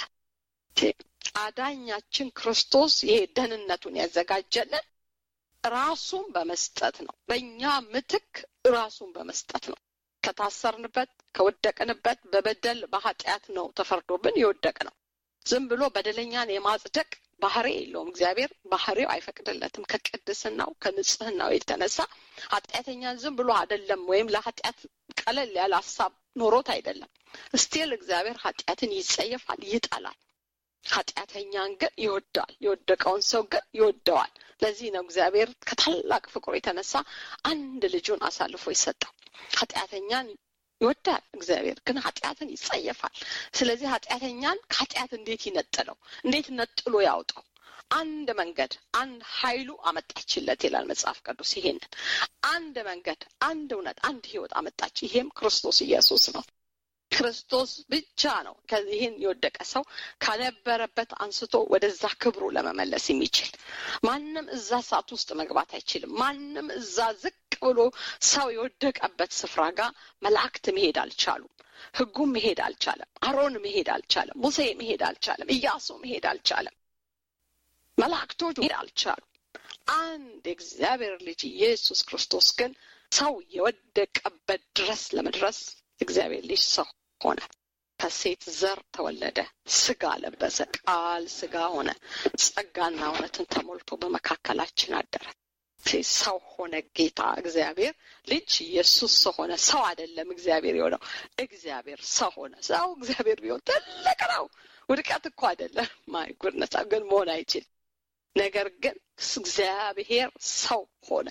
አዳኛችን ክርስቶስ ይሄ ደህንነቱን ያዘጋጀልን ራሱን በመስጠት ነው። በእኛ ምትክ ራሱን በመስጠት ነው። ከታሰርንበት ከወደቅንበት በበደል በኃጢአት ነው ተፈርዶብን የወደቅ ነው። ዝም ብሎ በደለኛን የማጽደቅ ባህሪ የለውም። እግዚአብሔር ባህሪው አይፈቅድለትም። ከቅድስናው ከንጽህናው የተነሳ ኃጢአተኛን ዝም ብሎ አይደለም፣ ወይም ለኃጢአት ቀለል ያለ ሀሳብ ኖሮት አይደለም። እስቲል እግዚአብሔር ኃጢአትን ይጸየፋል፣ ይጠላል። ኃጢአተኛን ግን ይወዳል። የወደቀውን ሰው ግን ይወደዋል። ለዚህ ነው እግዚአብሔር ከታላቅ ፍቅሩ የተነሳ አንድ ልጁን አሳልፎ ይሰጠው። ኃጢአተኛን ይወዳል እግዚአብሔር ግን ኃጢአትን ይጸየፋል። ስለዚህ ኃጢአተኛን ከኃጢአት እንዴት ይነጥለው? እንዴት ነጥሎ ያውጣው? አንድ መንገድ አንድ ኃይሉ አመጣችለት ይላል መጽሐፍ ቅዱስ። ይሄንን አንድ መንገድ፣ አንድ እውነት፣ አንድ ህይወት አመጣች። ይሄም ክርስቶስ ኢየሱስ ነው። ክርስቶስ ብቻ ነው ከዚህን የወደቀ ሰው ከነበረበት አንስቶ ወደዛ ክብሩ ለመመለስ የሚችል። ማንም እዛ እሳት ውስጥ መግባት አይችልም። ማንም እዛ ዝቅ ብሎ ሰው የወደቀበት ስፍራ ጋር መላእክት መሄድ አልቻሉም። ህጉም መሄድ አልቻለም። አሮን መሄድ አልቻለም። ሙሴ መሄድ አልቻለም። ኢያሱ መሄድ አልቻለም። መላእክቶች መሄድ አልቻሉም። አንድ የእግዚአብሔር ልጅ ኢየሱስ ክርስቶስ ግን ሰው የወደቀበት ድረስ ለመድረስ እግዚአብሔር ልጅ ሰው ሆነ። ከሴት ዘር ተወለደ፣ ስጋ ለበሰ፣ ቃል ስጋ ሆነ፣ ጸጋና እውነትን ተሞልቶ በመካከላችን አደረ። ሰው ሆነ። ጌታ እግዚአብሔር ልጅ ኢየሱስ ሰው ሆነ። ሰው አይደለም እግዚአብሔር የሆነው፣ እግዚአብሔር ሰው ሆነ። ሰው እግዚአብሔር ቢሆን ትልቅ ነው። ውድቀት እኮ አይደለም። ማይ ጉድነስ ግን መሆን አይችልም። ነገር ግን እግዚአብሔር ሰው ሆነ።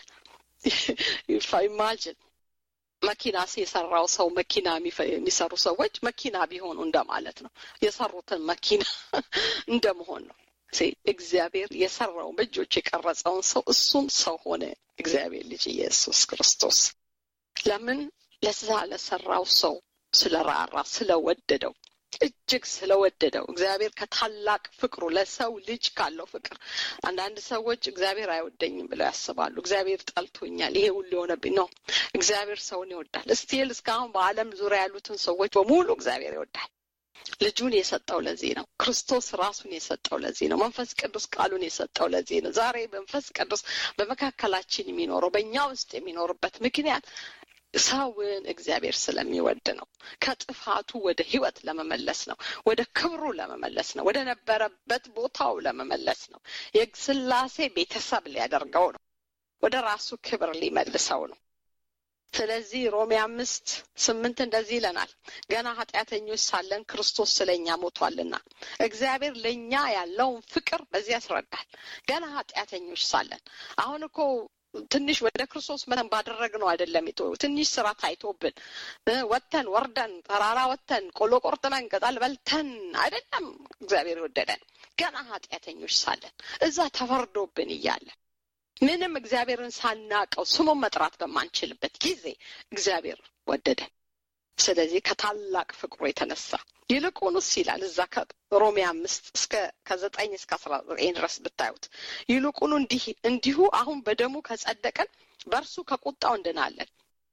ኢማጅን መኪና የሰራው ሰው መኪና የሚሰሩ ሰዎች መኪና ቢሆኑ እንደማለት ነው። የሰሩትን መኪና እንደመሆን ነው። እግዚአብሔር የሰራውን በእጆች የቀረጸውን ሰው እሱም ሰው ሆነ። እግዚአብሔር ልጅ ኢየሱስ ክርስቶስ ለምን ለዛ ለሰራው ሰው ስለራራ ስለወደደው እጅግ ስለወደደው እግዚአብሔር ከታላቅ ፍቅሩ ለሰው ልጅ ካለው ፍቅር አንዳንድ ሰዎች እግዚአብሔር አይወደኝም ብለው ያስባሉ። እግዚአብሔር ጠልቶኛል፣ ይሄ ሁሉ የሆነብኝ ነው። እግዚአብሔር ሰውን ይወዳል። እስቲል እስካሁን በዓለም ዙሪያ ያሉትን ሰዎች በሙሉ እግዚአብሔር ይወዳል። ልጁን የሰጠው ለዚህ ነው። ክርስቶስ ራሱን የሰጠው ለዚህ ነው። መንፈስ ቅዱስ ቃሉን የሰጠው ለዚህ ነው። ዛሬ መንፈስ ቅዱስ በመካከላችን የሚኖረው በእኛ ውስጥ የሚኖርበት ምክንያት ሰውን እግዚአብሔር ስለሚወድ ነው። ከጥፋቱ ወደ ሕይወት ለመመለስ ነው። ወደ ክብሩ ለመመለስ ነው። ወደ ነበረበት ቦታው ለመመለስ ነው። የስላሴ ቤተሰብ ሊያደርገው ነው። ወደ ራሱ ክብር ሊመልሰው ነው። ስለዚህ ሮሜ አምስት ስምንት እንደዚህ ይለናል፣ ገና ኃጢአተኞች ሳለን ክርስቶስ ስለኛ ሞቷልና። እግዚአብሔር ለእኛ ያለውን ፍቅር በዚህ ያስረዳል። ገና ኃጢአተኞች ሳለን አሁን እኮ ትንሽ ወደ ክርስቶስ መተን ባደረግነው አይደለም የቶ ትንሽ ስራ ታይቶብን ወተን ወርደን ተራራ ወተን ቆሎ ቆርጥመን ቅጠል በልተን አይደለም እግዚአብሔር የወደደን ገና ኃጢአተኞች ሳለን እዛ ተፈርዶብን እያለን ምንም እግዚአብሔርን ሳናቀው ስሙን መጥራት በማንችልበት ጊዜ እግዚአብሔር ወደደን። ስለዚህ ከታላቅ ፍቅሩ የተነሳ ይልቁንስ ይላል እዛ ከሮሜ አምስት እስከ ከዘጠኝ እስከ አስራ ዘጠኝ ድረስ ብታዩት ይልቁኑ እንዲህ እንዲሁ አሁን በደሙ ከጸደቀን በእርሱ ከቁጣው እንድናለን።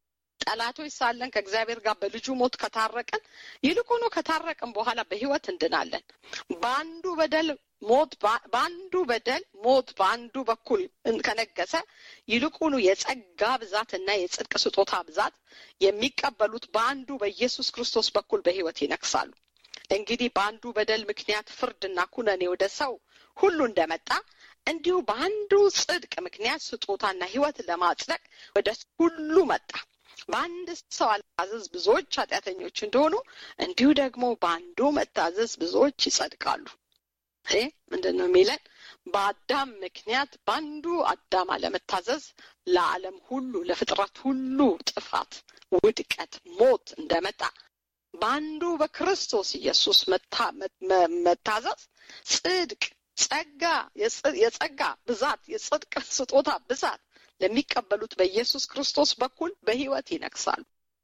ጠላቶች ሳለን ከእግዚአብሔር ጋር በልጁ ሞት ከታረቀን ይልቁኑ ከታረቅን በኋላ በሕይወት እንድናለን። በአንዱ በደል ሞት በአንዱ በደል ሞት በአንዱ በኩል ከነገሰ ይልቁኑ የጸጋ ብዛት እና የጽድቅ ስጦታ ብዛት የሚቀበሉት በአንዱ በኢየሱስ ክርስቶስ በኩል በሕይወት ይነግሳሉ። እንግዲህ በአንዱ በደል ምክንያት ፍርድና ኩነኔ ወደ ሰው ሁሉ እንደመጣ እንዲሁ በአንዱ ጽድቅ ምክንያት ስጦታና ሕይወት ለማጽደቅ ወደ ሁሉ መጣ። በአንድ ሰው አለመታዘዝ ብዙዎች ኃጢአተኞች እንደሆኑ እንዲሁ ደግሞ በአንዱ መታዘዝ ብዙዎች ይጸድቃሉ። ይሄ ምንድን ነው የሚለን? በአዳም ምክንያት በአንዱ አዳም አለመታዘዝ ለዓለም ሁሉ ለፍጥረት ሁሉ ጥፋት፣ ውድቀት፣ ሞት እንደመጣ በአንዱ በክርስቶስ ኢየሱስ መታዘዝ ጽድቅ፣ ጸጋ፣ የጸጋ ብዛት፣ የጽድቅ ስጦታ ብዛት ለሚቀበሉት በኢየሱስ ክርስቶስ በኩል በሕይወት ይነግሳሉ።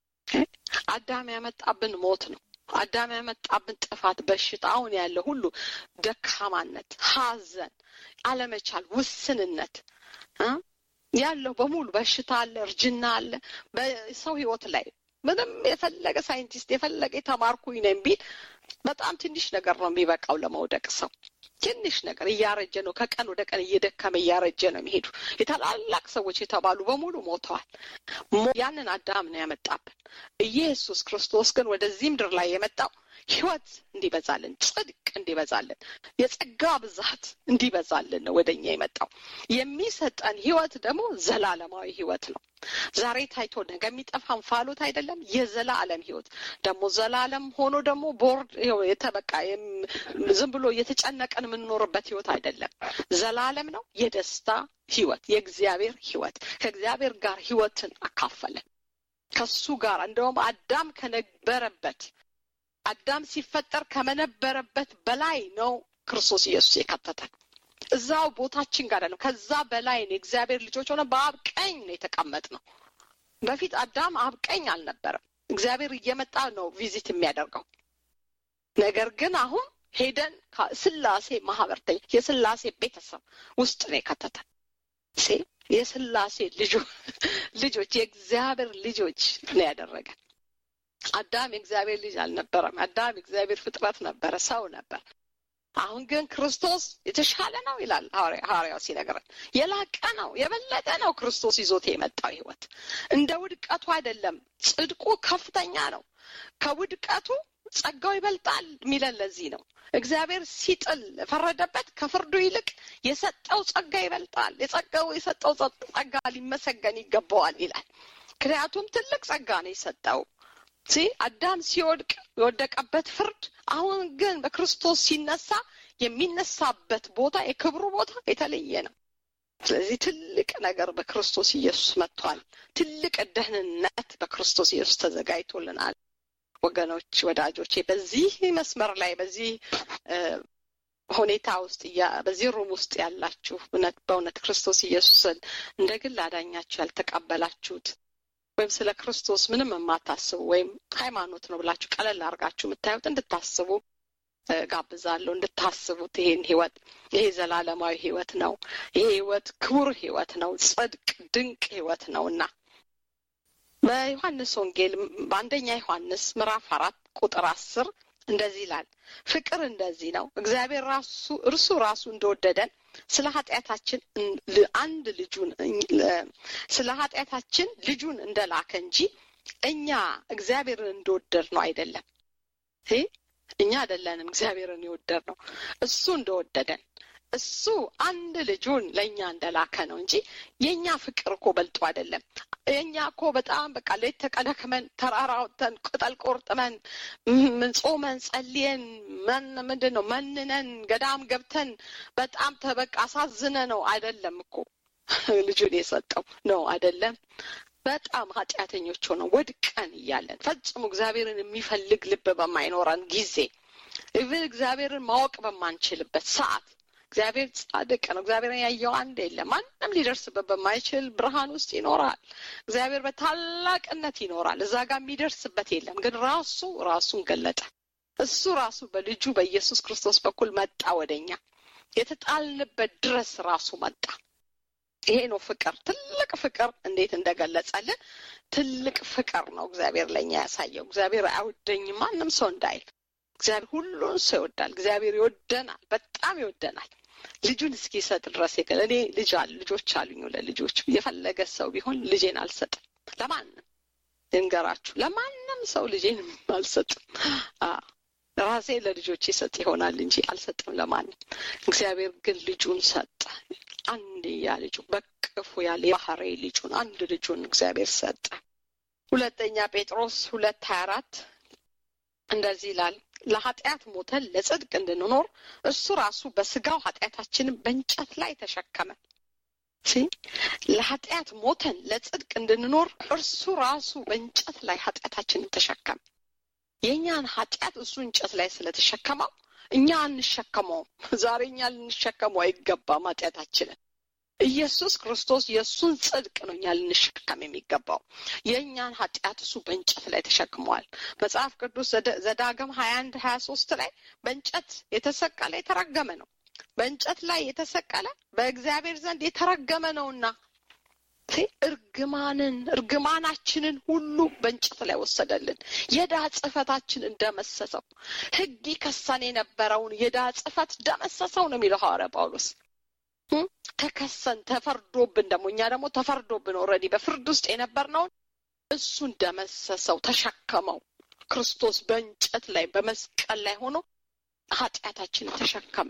አዳም ያመጣብን ሞት ነው። አዳም ያመጣብን ጥፋት፣ በሽታ፣ አሁን ያለ ሁሉ ደካማነት፣ ሐዘን፣ አለመቻል፣ ውስንነት ያለው በሙሉ በሽታ አለ፣ እርጅና አለ በሰው ሕይወት ላይ ምንም የፈለገ ሳይንቲስት የፈለገ የተማርኩኝ ነኝ ቢል በጣም ትንሽ ነገር ነው የሚበቃው ለመውደቅ ሰው ትንሽ ነገር እያረጀ ነው። ከቀን ወደ ቀን እየደከመ እያረጀ ነው የሚሄዱ የታላላቅ ሰዎች የተባሉ በሙሉ ሞተዋል። ያንን አዳም ነው ያመጣብን። ኢየሱስ ክርስቶስ ግን ወደዚህ ምድር ላይ የመጣው ህይወት እንዲበዛልን፣ ጽድቅ እንዲበዛልን፣ የጸጋ ብዛት እንዲበዛልን ነው ወደ እኛ የመጣው። የሚሰጠን ህይወት ደግሞ ዘላለማዊ ህይወት ነው። ዛሬ ታይቶ ነገ የሚጠፋ እንፋሎት አይደለም። የዘላለም ህይወት ደግሞ ዘላለም ሆኖ ደግሞ ቦርድ የተበቃ ዝም ብሎ እየተጨነቀን የምንኖርበት ህይወት አይደለም። ዘላለም ነው። የደስታ ህይወት፣ የእግዚአብሔር ህይወት ከእግዚአብሔር ጋር ህይወትን አካፈለን ከሱ ጋር እንደውም አዳም ከነበረበት አዳም ሲፈጠር ከመነበረበት በላይ ነው ክርስቶስ ኢየሱስ የከተተን። እዛው ቦታችን ጋር አይደለም፣ ከዛ በላይ ነው። የእግዚአብሔር ልጆች ሆነ በአብ ቀኝ ነው የተቀመጥ ነው። በፊት አዳም አብ ቀኝ አልነበረም። እግዚአብሔር እየመጣ ነው ቪዚት የሚያደርገው። ነገር ግን አሁን ሄደን ስላሴ ማህበርተኛ የስላሴ ቤተሰብ ውስጥ ነው የከተተን። የስላሴ ልጆች የእግዚአብሔር ልጆች ነው ያደረገን። አዳም የእግዚአብሔር ልጅ አልነበረም። አዳም የእግዚአብሔር ፍጥረት ነበረ፣ ሰው ነበር። አሁን ግን ክርስቶስ የተሻለ ነው ይላል ሐዋርያው ሲነግረን። የላቀ ነው፣ የበለጠ ነው ክርስቶስ ይዞት የመጣው ህይወት። እንደ ውድቀቱ አይደለም፣ ጽድቁ ከፍተኛ ነው። ከውድቀቱ ጸጋው ይበልጣል የሚለን ለዚህ ነው። እግዚአብሔር ሲጥል ፈረደበት፣ ከፍርዱ ይልቅ የሰጠው ጸጋ ይበልጣል። የጸጋው የሰጠው ጸጋ ሊመሰገን ይገባዋል ይላል። ምክንያቱም ትልቅ ጸጋ ነው የሰጠው ሲ አዳም ሲወድቅ የወደቀበት ፍርድ አሁን ግን በክርስቶስ ሲነሳ የሚነሳበት ቦታ የክብሩ ቦታ የተለየ ነው። ስለዚህ ትልቅ ነገር በክርስቶስ ኢየሱስ መጥቷል። ትልቅ ደህንነት በክርስቶስ ኢየሱስ ተዘጋጅቶልናል። ወገኖች፣ ወዳጆቼ በዚህ መስመር ላይ በዚህ ሁኔታ ውስጥ በዚህ ሩም ውስጥ ያላችሁ እውነት በእውነት ክርስቶስ ኢየሱስን እንደ ግል አዳኛችሁ ያልተቀበላችሁት ወይም ስለ ክርስቶስ ምንም የማታስቡ ወይም ሃይማኖት ነው ብላችሁ ቀለል አድርጋችሁ የምታዩት እንድታስቡ ጋብዛለሁ። እንድታስቡት ይሄን ህይወት ይሄ ዘላለማዊ ህይወት ነው። ይሄ ህይወት ክቡር ህይወት ነው። ጽድቅ ድንቅ ህይወት ነው እና በዮሐንስ ወንጌል በአንደኛ ዮሐንስ ምዕራፍ አራት ቁጥር አስር እንደዚህ ይላል፣ ፍቅር እንደዚህ ነው እግዚአብሔር ራሱ እርሱ ራሱ እንደወደደን ስለ ኃጢአታችን አንድ ልጁን ስለ ኃጢአታችን ልጁን እንደላከ እንጂ እኛ እግዚአብሔርን እንደወደድ ነው አይደለም። እኛ አይደለንም እግዚአብሔርን የወደድ ነው እሱ እንደወደደን እሱ አንድ ልጁን ለእኛ እንደላከ ነው እንጂ የእኛ ፍቅር እኮ በልጦ አይደለም። የእኛ እኮ በጣም በቃ ሌት ተቀን ደክመን ተራራ ወጥተን ቅጠል ቆርጥመን ጾመን ጸልየን መን ምንድን ነው መንነን ገዳም ገብተን በጣም ተበቃ አሳዝነ ነው አይደለም እኮ ልጁን የሰጠው ነው አይደለም። በጣም ኃጢአተኞች ሆነው ወድቀን እያለን ፈጽሞ እግዚአብሔርን የሚፈልግ ልብ በማይኖረን ጊዜ ኢቭን እግዚአብሔርን ማወቅ በማንችልበት ሰዓት እግዚአብሔር ጻድቅ ነው። እግዚአብሔርን ያየው አንድ የለም። ማንም ሊደርስበት በማይችል ብርሃን ውስጥ ይኖራል። እግዚአብሔር በታላቅነት ይኖራል። እዛ ጋር የሚደርስበት የለም። ግን ራሱ ራሱን ገለጠ። እሱ ራሱ በልጁ በኢየሱስ ክርስቶስ በኩል መጣ ወደኛ የተጣልንበት ድረስ ራሱ መጣ። ይሄ ነው ፍቅር። ትልቅ ፍቅር እንዴት እንደገለጸልን ትልቅ ፍቅር ነው እግዚአብሔር ለእኛ ያሳየው። እግዚአብሔር አይወደኝም ማንም ሰው እንዳይል እግዚአብሔር ሁሉን ሰው ይወዳል። እግዚአብሔር ይወደናል፣ በጣም ይወደናል። ልጁን እስኪሰጥ ድረስ የገለ እኔ ልጅ አለ ልጆች አሉኝ። ለልጆች የፈለገ ሰው ቢሆን ልጄን አልሰጥም ለማንም ልንገራችሁ፣ ለማንም ሰው ልጄን አልሰጥም። ራሴ ለልጆች ይሰጥ ይሆናል እንጂ አልሰጥም ለማንም። እግዚአብሔር ግን ልጁን ሰጠ። አንድያ ልጁ በቅፉ ያለ የባህሪ ልጁን አንድ ልጁን እግዚአብሔር ሰጠ። ሁለተኛ ጴጥሮስ ሁለት ሀያ አራት እንደዚህ ይላል ለኃጢአት ሞተን ለጽድቅ እንድንኖር እሱ ራሱ በስጋው ኃጢአታችንን በእንጨት ላይ ተሸከመ ለኃጢአት ሞተን ለጽድቅ እንድንኖር እርሱ ራሱ በእንጨት ላይ ኃጢአታችንን ተሸከመ የእኛን ኃጢአት እሱ እንጨት ላይ ስለተሸከመው እኛ አንሸከመውም ዛሬ እኛ ልንሸከመው አይገባም ኃጢአታችንን ኢየሱስ ክርስቶስ የእሱን ጽድቅ ነው እኛ ልንሸከም የሚገባው የእኛን ኃጢአት እሱ በእንጨት ላይ ተሸክመዋል መጽሐፍ ቅዱስ ዘዳግም ሀያ አንድ ሀያ ሶስት ላይ በእንጨት የተሰቀለ የተረገመ ነው በእንጨት ላይ የተሰቀለ በእግዚአብሔር ዘንድ የተረገመ ነውና እርግማንን እርግማናችንን ሁሉ በእንጨት ላይ ወሰደልን የዳ ጽፈታችን እንደመሰሰው ህግ ይከሰን የነበረውን የዳ ጽፈት ደመሰሰው ነው የሚለው ሐዋርያ ጳውሎስ ተከሰን ተፈርዶብን ደግሞ እኛ ደግሞ ተፈርዶብን ኦልሬዲ በፍርድ ውስጥ የነበርነውን እሱ እንደመሰሰው ተሸከመው ክርስቶስ በእንጨት ላይ በመስቀል ላይ ሆኖ ኃጢአታችንን ተሸከመ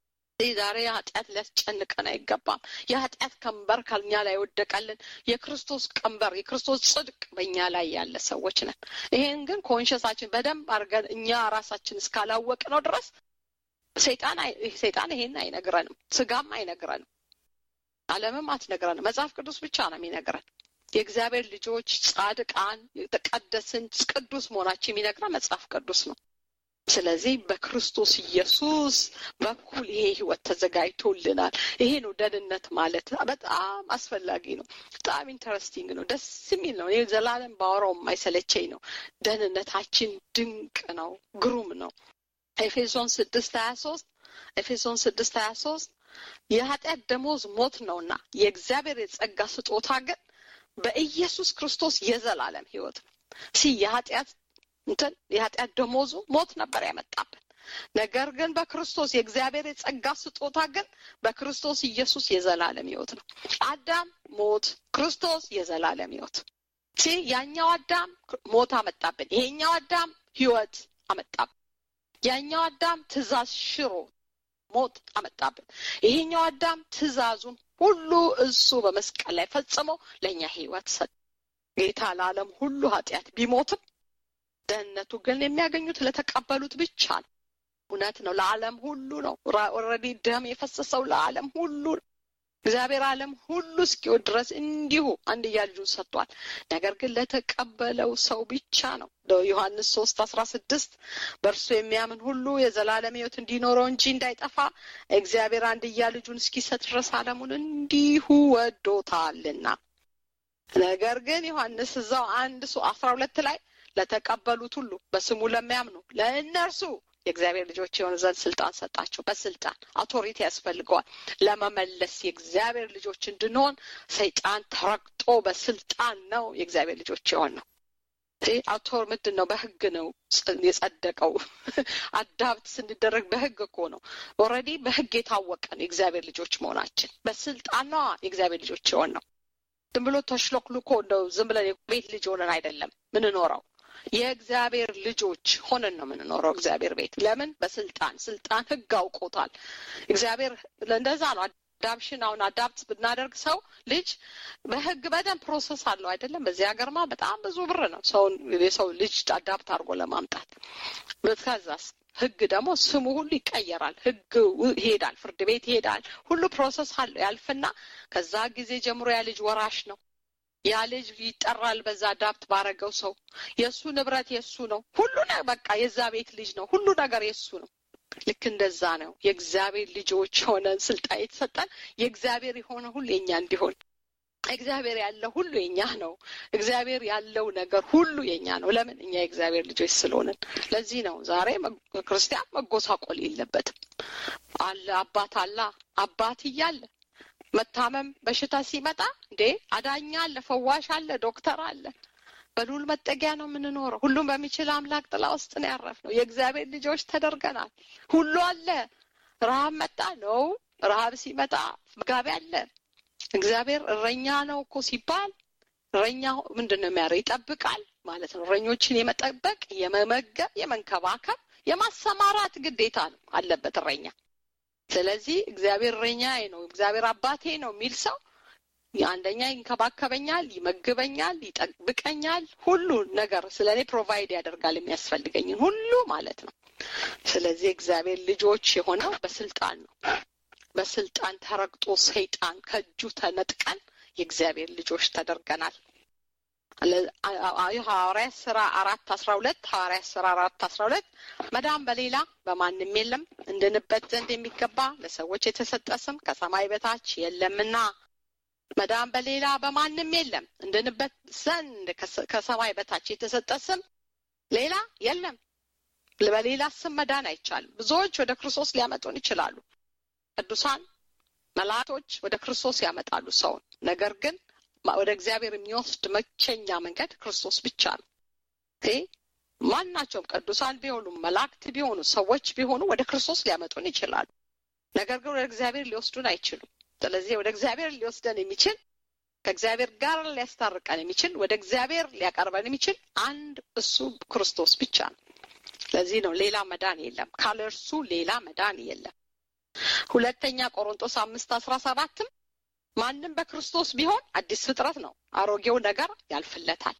ዛሬ ኃጢአት ሊያስጨንቀን አይገባም የኃጢአት ቀንበር ከኛ ላይ ወደቀልን የክርስቶስ ቀንበር የክርስቶስ ጽድቅ በእኛ ላይ ያለ ሰዎች ነን ይሄን ግን ኮንሸሳችን በደንብ አድርገን እኛ ራሳችን እስካላወቅ ነው ድረስ ሰይጣን ሰይጣን ይሄን አይነግረንም ስጋም አይነግረንም አለምም አትነግረንም መጽሐፍ ቅዱስ ብቻ ነው የሚነግረን የእግዚአብሔር ልጆች ጻድቃን የተቀደስን ቅዱስ መሆናችን የሚነግረን መጽሐፍ ቅዱስ ነው ስለዚህ በክርስቶስ ኢየሱስ በኩል ይሄ ህይወት ተዘጋጅቶልናል ይሄ ነው ደህንነት ማለት በጣም አስፈላጊ ነው በጣም ኢንተረስቲንግ ነው ደስ የሚል ነው ይህ ዘላለም ባወራው የማይሰለቸኝ ነው ደህንነታችን ድንቅ ነው ግሩም ነው ኤፌሶን ስድስት ሀያ ሶስት ኤፌሶን ስድስት ሀያ ሶስት የኃጢአት ደሞዝ ሞት ነውና የእግዚአብሔር የጸጋ ስጦታ ግን በኢየሱስ ክርስቶስ የዘላለም ህይወት ነው ሲ የኃጢአት እንትን የኃጢአት ደሞዙ ሞት ነበር ያመጣብን ነገር ግን በክርስቶስ የእግዚአብሔር የጸጋ ስጦታ ግን በክርስቶስ ኢየሱስ የዘላለም ህይወት ነው አዳም ሞት ክርስቶስ የዘላለም ህይወት ሲ ያኛው አዳም ሞት አመጣብን ይሄኛው አዳም ህይወት አመጣብን ያኛው አዳም ትእዛዝ ሽሮ ሞት አመጣብን ይሄኛው አዳም ትእዛዙን ሁሉ እሱ በመስቀል ላይ ፈጽሞ ለእኛ ህይወት ሰጥ ጌታ ለዓለም ሁሉ ኃጢአት ቢሞትም ደህንነቱ ግን የሚያገኙት ለተቀበሉት ብቻ ነው እውነት ነው ለዓለም ሁሉ ነው ኦልሬዲ ደም የፈሰሰው ለዓለም ሁሉ ነው እግዚአብሔር ዓለም ሁሉ እስኪወድ ድረስ እንዲሁ አንድያ ልጁን ሰጥቷል ነገር ግን ለተቀበለው ሰው ብቻ ነው ዮሐንስ ሶስት አስራ ስድስት በእርሱ የሚያምን ሁሉ የዘላለም ህይወት እንዲኖረው እንጂ እንዳይጠፋ እግዚአብሔር አንድያ ልጁን እስኪሰጥ ድረስ ዓለሙን እንዲሁ ወዶታልና ነገር ግን ዮሐንስ እዛው አንድ ሱ አስራ ሁለት ላይ ለተቀበሉት ሁሉ በስሙ ለሚያምኑ ለእነርሱ የእግዚአብሔር ልጆች የሆኑ ዘንድ ስልጣን ሰጣቸው በስልጣን አውቶሪቲ ያስፈልገዋል ለመመለስ የእግዚአብሔር ልጆች እንድንሆን ሰይጣን ተረግጦ በስልጣን ነው የእግዚአብሔር ልጆች የሆን ነው አውቶር ምንድን ነው በህግ ነው የጸደቀው አዳብት ስንደረግ በህግ እኮ ነው ኦረዲ በህግ የታወቀን የእግዚአብሔር ልጆች መሆናችን በስልጣኗ የእግዚአብሔር ልጆች የሆን ነው ዝም ብሎ ተሽሎክልኮ እንደው ዝም ብለን ቤት ልጅ ሆነን አይደለም ምንኖረው የእግዚአብሔር ልጆች ሆነን ነው የምንኖረው እግዚአብሔር ቤት ለምን በስልጣን ስልጣን ህግ አውቆታል እግዚአብሔር እንደዛ ነው አዳፕሽን አሁን አዳፕት ብናደርግ ሰው ልጅ በህግ በደንብ ፕሮሰስ አለው አይደለም በዚህ ሀገርማ በጣም ብዙ ብር ነው ሰውን የሰው ልጅ አዳፕት አድርጎ ለማምጣት ከዛስ ህግ ደግሞ ስሙ ሁሉ ይቀየራል ህግ ይሄዳል ፍርድ ቤት ይሄዳል ሁሉ ፕሮሰስ አለው ያልፍና ከዛ ጊዜ ጀምሮ ያ ልጅ ወራሽ ነው ያ ልጅ ይጠራል በዛ አዳፕት ባረገው ሰው የእሱ ንብረት የእሱ ነው ሁሉ በቃ የዛ ቤት ልጅ ነው ሁሉ ነገር የእሱ ነው ልክ እንደዛ ነው የእግዚአብሔር ልጆች ሆነን ስልጣን የተሰጠን የእግዚአብሔር የሆነ ሁሉ የኛ እንዲሆን እግዚአብሔር ያለው ሁሉ የኛ ነው እግዚአብሔር ያለው ነገር ሁሉ የኛ ነው ለምን እኛ የእግዚአብሔር ልጆች ስለሆንን ለዚህ ነው ዛሬ ክርስቲያን መጎሳቆል የለበትም አለ አባት አላ አባት እያለ መታመም በሽታ ሲመጣ እንዴ አዳኛ አለ ፈዋሽ አለ ዶክተር አለ በሉል መጠጊያ ነው የምንኖረው ሁሉም በሚችል አምላክ ጥላ ውስጥ ነው ያረፍ ነው የእግዚአብሔር ልጆች ተደርገናል ሁሉ አለ ረሀብ መጣ ነው ረሀብ ሲመጣ መጋቢ አለ እግዚአብሔር እረኛ ነው እኮ ሲባል እረኛ ምንድን ነው የሚያደርግ ይጠብቃል ማለት ነው እረኞችን የመጠበቅ የመመገብ የመንከባከብ የማሰማራት ግዴታ ነው አለበት እረኛ ስለዚህ እግዚአብሔር እረኛዬ ነው እግዚአብሔር አባቴ ነው የሚል ሰው አንደኛ ይንከባከበኛል፣ ይመግበኛል፣ ይጠብቀኛል፣ ሁሉ ነገር ስለ እኔ ፕሮቫይድ ያደርጋል የሚያስፈልገኝን ሁሉ ማለት ነው። ስለዚህ እግዚአብሔር ልጆች የሆነው በስልጣን ነው። በስልጣን ተረግጦ ሰይጣን ከእጁ ተነጥቀን የእግዚአብሔር ልጆች ተደርገናል። ሐዋርያት ስራ አራት አስራ ሁለት ሐዋርያት ስራ አራት አስራ ሁለት መዳን በሌላ በማንም የለም እንድንበት ዘንድ የሚገባ ለሰዎች የተሰጠ ስም ከሰማይ በታች የለምና መዳን በሌላ በማንም የለም እንድንበት ዘንድ ከሰማይ በታች የተሰጠ ስም ሌላ የለም። በሌላ ስም መዳን አይቻልም። ብዙዎች ወደ ክርስቶስ ሊያመጡን ይችላሉ። ቅዱሳን መላእክቶች ወደ ክርስቶስ ያመጣሉ ሰውን። ነገር ግን ወደ እግዚአብሔር የሚወስድ መቸኛ መንገድ ክርስቶስ ብቻ ነው። ማናቸውም ቅዱሳን ቢሆኑ መላእክት ቢሆኑ ሰዎች ቢሆኑ ወደ ክርስቶስ ሊያመጡን ይችላሉ። ነገር ግን ወደ እግዚአብሔር ሊወስዱን አይችሉም። ስለዚህ ወደ እግዚአብሔር ሊወስደን የሚችል ከእግዚአብሔር ጋር ሊያስታርቀን የሚችል ወደ እግዚአብሔር ሊያቀርበን የሚችል አንድ እሱ ክርስቶስ ብቻ ነው። ለዚህ ነው ሌላ መዳን የለም፣ ካለ እርሱ ሌላ መዳን የለም። ሁለተኛ ቆሮንጦስ አምስት አስራ ሰባትም ማንም በክርስቶስ ቢሆን አዲስ ፍጥረት ነው፣ አሮጌው ነገር ያልፍለታል።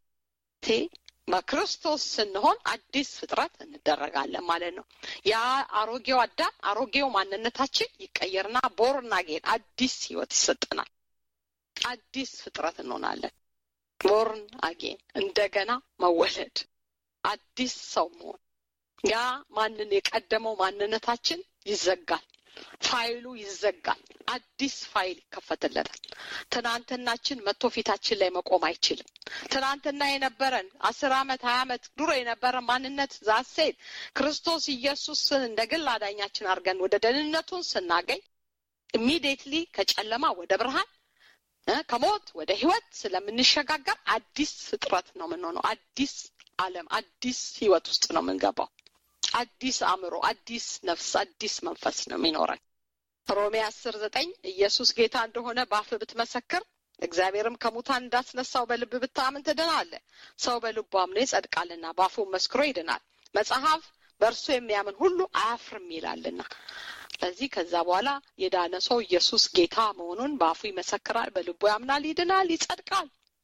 በክርስቶስ ስንሆን አዲስ ፍጥረት እንደረጋለን ማለት ነው። ያ አሮጌው አዳም አሮጌው ማንነታችን ይቀየርና ቦርን አጌን አዲስ ህይወት ይሰጠናል። አዲስ ፍጥረት እንሆናለን። ቦርን አጌን እንደገና መወለድ፣ አዲስ ሰው መሆን። ያ ማንን የቀደመው ማንነታችን ይዘጋል። ፋይሉ ይዘጋል። አዲስ ፋይል ይከፈትለታል። ትናንትናችን መቶ ፊታችን ላይ መቆም አይችልም። ትናንትና የነበረን አስር አመት ሀያ አመት ድሮ የነበረን ማንነት ዛሴት ክርስቶስ ኢየሱስን እንደ ግል አዳኛችን አድርገን ወደ ደህንነቱን ስናገኝ ኢሚዲየትሊ ከጨለማ ወደ ብርሃን ከሞት ወደ ህይወት ስለምንሸጋገር አዲስ ፍጥረት ነው የምንሆነው። አዲስ ዓለም አዲስ ህይወት ውስጥ ነው የምንገባው። አዲስ አእምሮ፣ አዲስ ነፍስ፣ አዲስ መንፈስ ነው የሚኖረን። ሮሜ አስር ዘጠኝ ኢየሱስ ጌታ እንደሆነ በአፍ ብትመሰክር እግዚአብሔርም ከሙታን እንዳስነሳው በልብ ብታምን ትድናለህ። ሰው በልቡ አምኖ ይጸድቃልና በአፉ መስክሮ ይድናል። መጽሐፍ በእርሱ የሚያምን ሁሉ አያፍርም ይላልና። ስለዚህ ከዛ በኋላ የዳነ ሰው ኢየሱስ ጌታ መሆኑን በአፉ ይመሰክራል፣ በልቡ ያምናል፣ ይድናል፣ ይጸድቃል።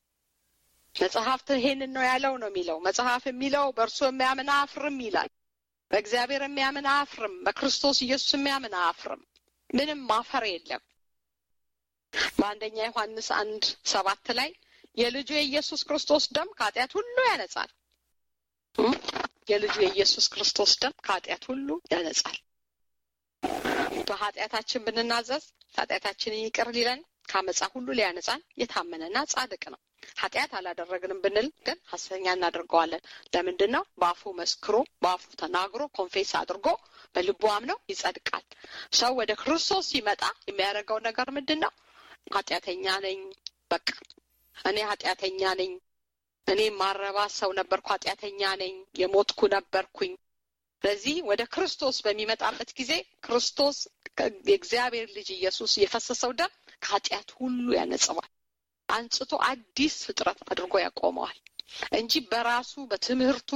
መጽሐፍት ይሄንን ነው ያለው ነው የሚለው መጽሐፍ የሚለው በእርሱ የሚያምን አያፍርም ይላል። በእግዚአብሔር የሚያምን አያፍርም። በክርስቶስ ኢየሱስ የሚያምን አያፍርም። ምንም ማፈር የለም። በአንደኛ ዮሐንስ አንድ ሰባት ላይ የልጁ የኢየሱስ ክርስቶስ ደም ከኃጢአት ሁሉ ያነጻል። የልጁ የኢየሱስ ክርስቶስ ደም ከኃጢአት ሁሉ ያነጻል። በኃጢአታችን ብንናዘዝ ኃጢአታችንን ይቅር ሊለን ከአመፃ ሁሉ ሊያነጻን የታመነና ጻድቅ ነው። ኃጢአት አላደረግንም ብንል ግን ሐሰተኛ እናደርገዋለን። ለምንድን ነው? በአፉ መስክሮ በአፉ ተናግሮ ኮንፌስ አድርጎ በልቡ አምነው ይጸድቃል። ሰው ወደ ክርስቶስ ሲመጣ የሚያደርገው ነገር ምንድን ነው? ኃጢአተኛ ነኝ፣ በቃ እኔ ኃጢአተኛ ነኝ፣ እኔ ማረባ ሰው ነበርኩ፣ ኃጢአተኛ ነኝ፣ የሞትኩ ነበርኩኝ። ስለዚህ ወደ ክርስቶስ በሚመጣበት ጊዜ ክርስቶስ የእግዚአብሔር ልጅ ኢየሱስ የፈሰሰው ደም ከኃጢአት ሁሉ ያነጽዋል። አንጽቶ አዲስ ፍጥረት አድርጎ ያቆመዋል እንጂ በራሱ በትምህርቱ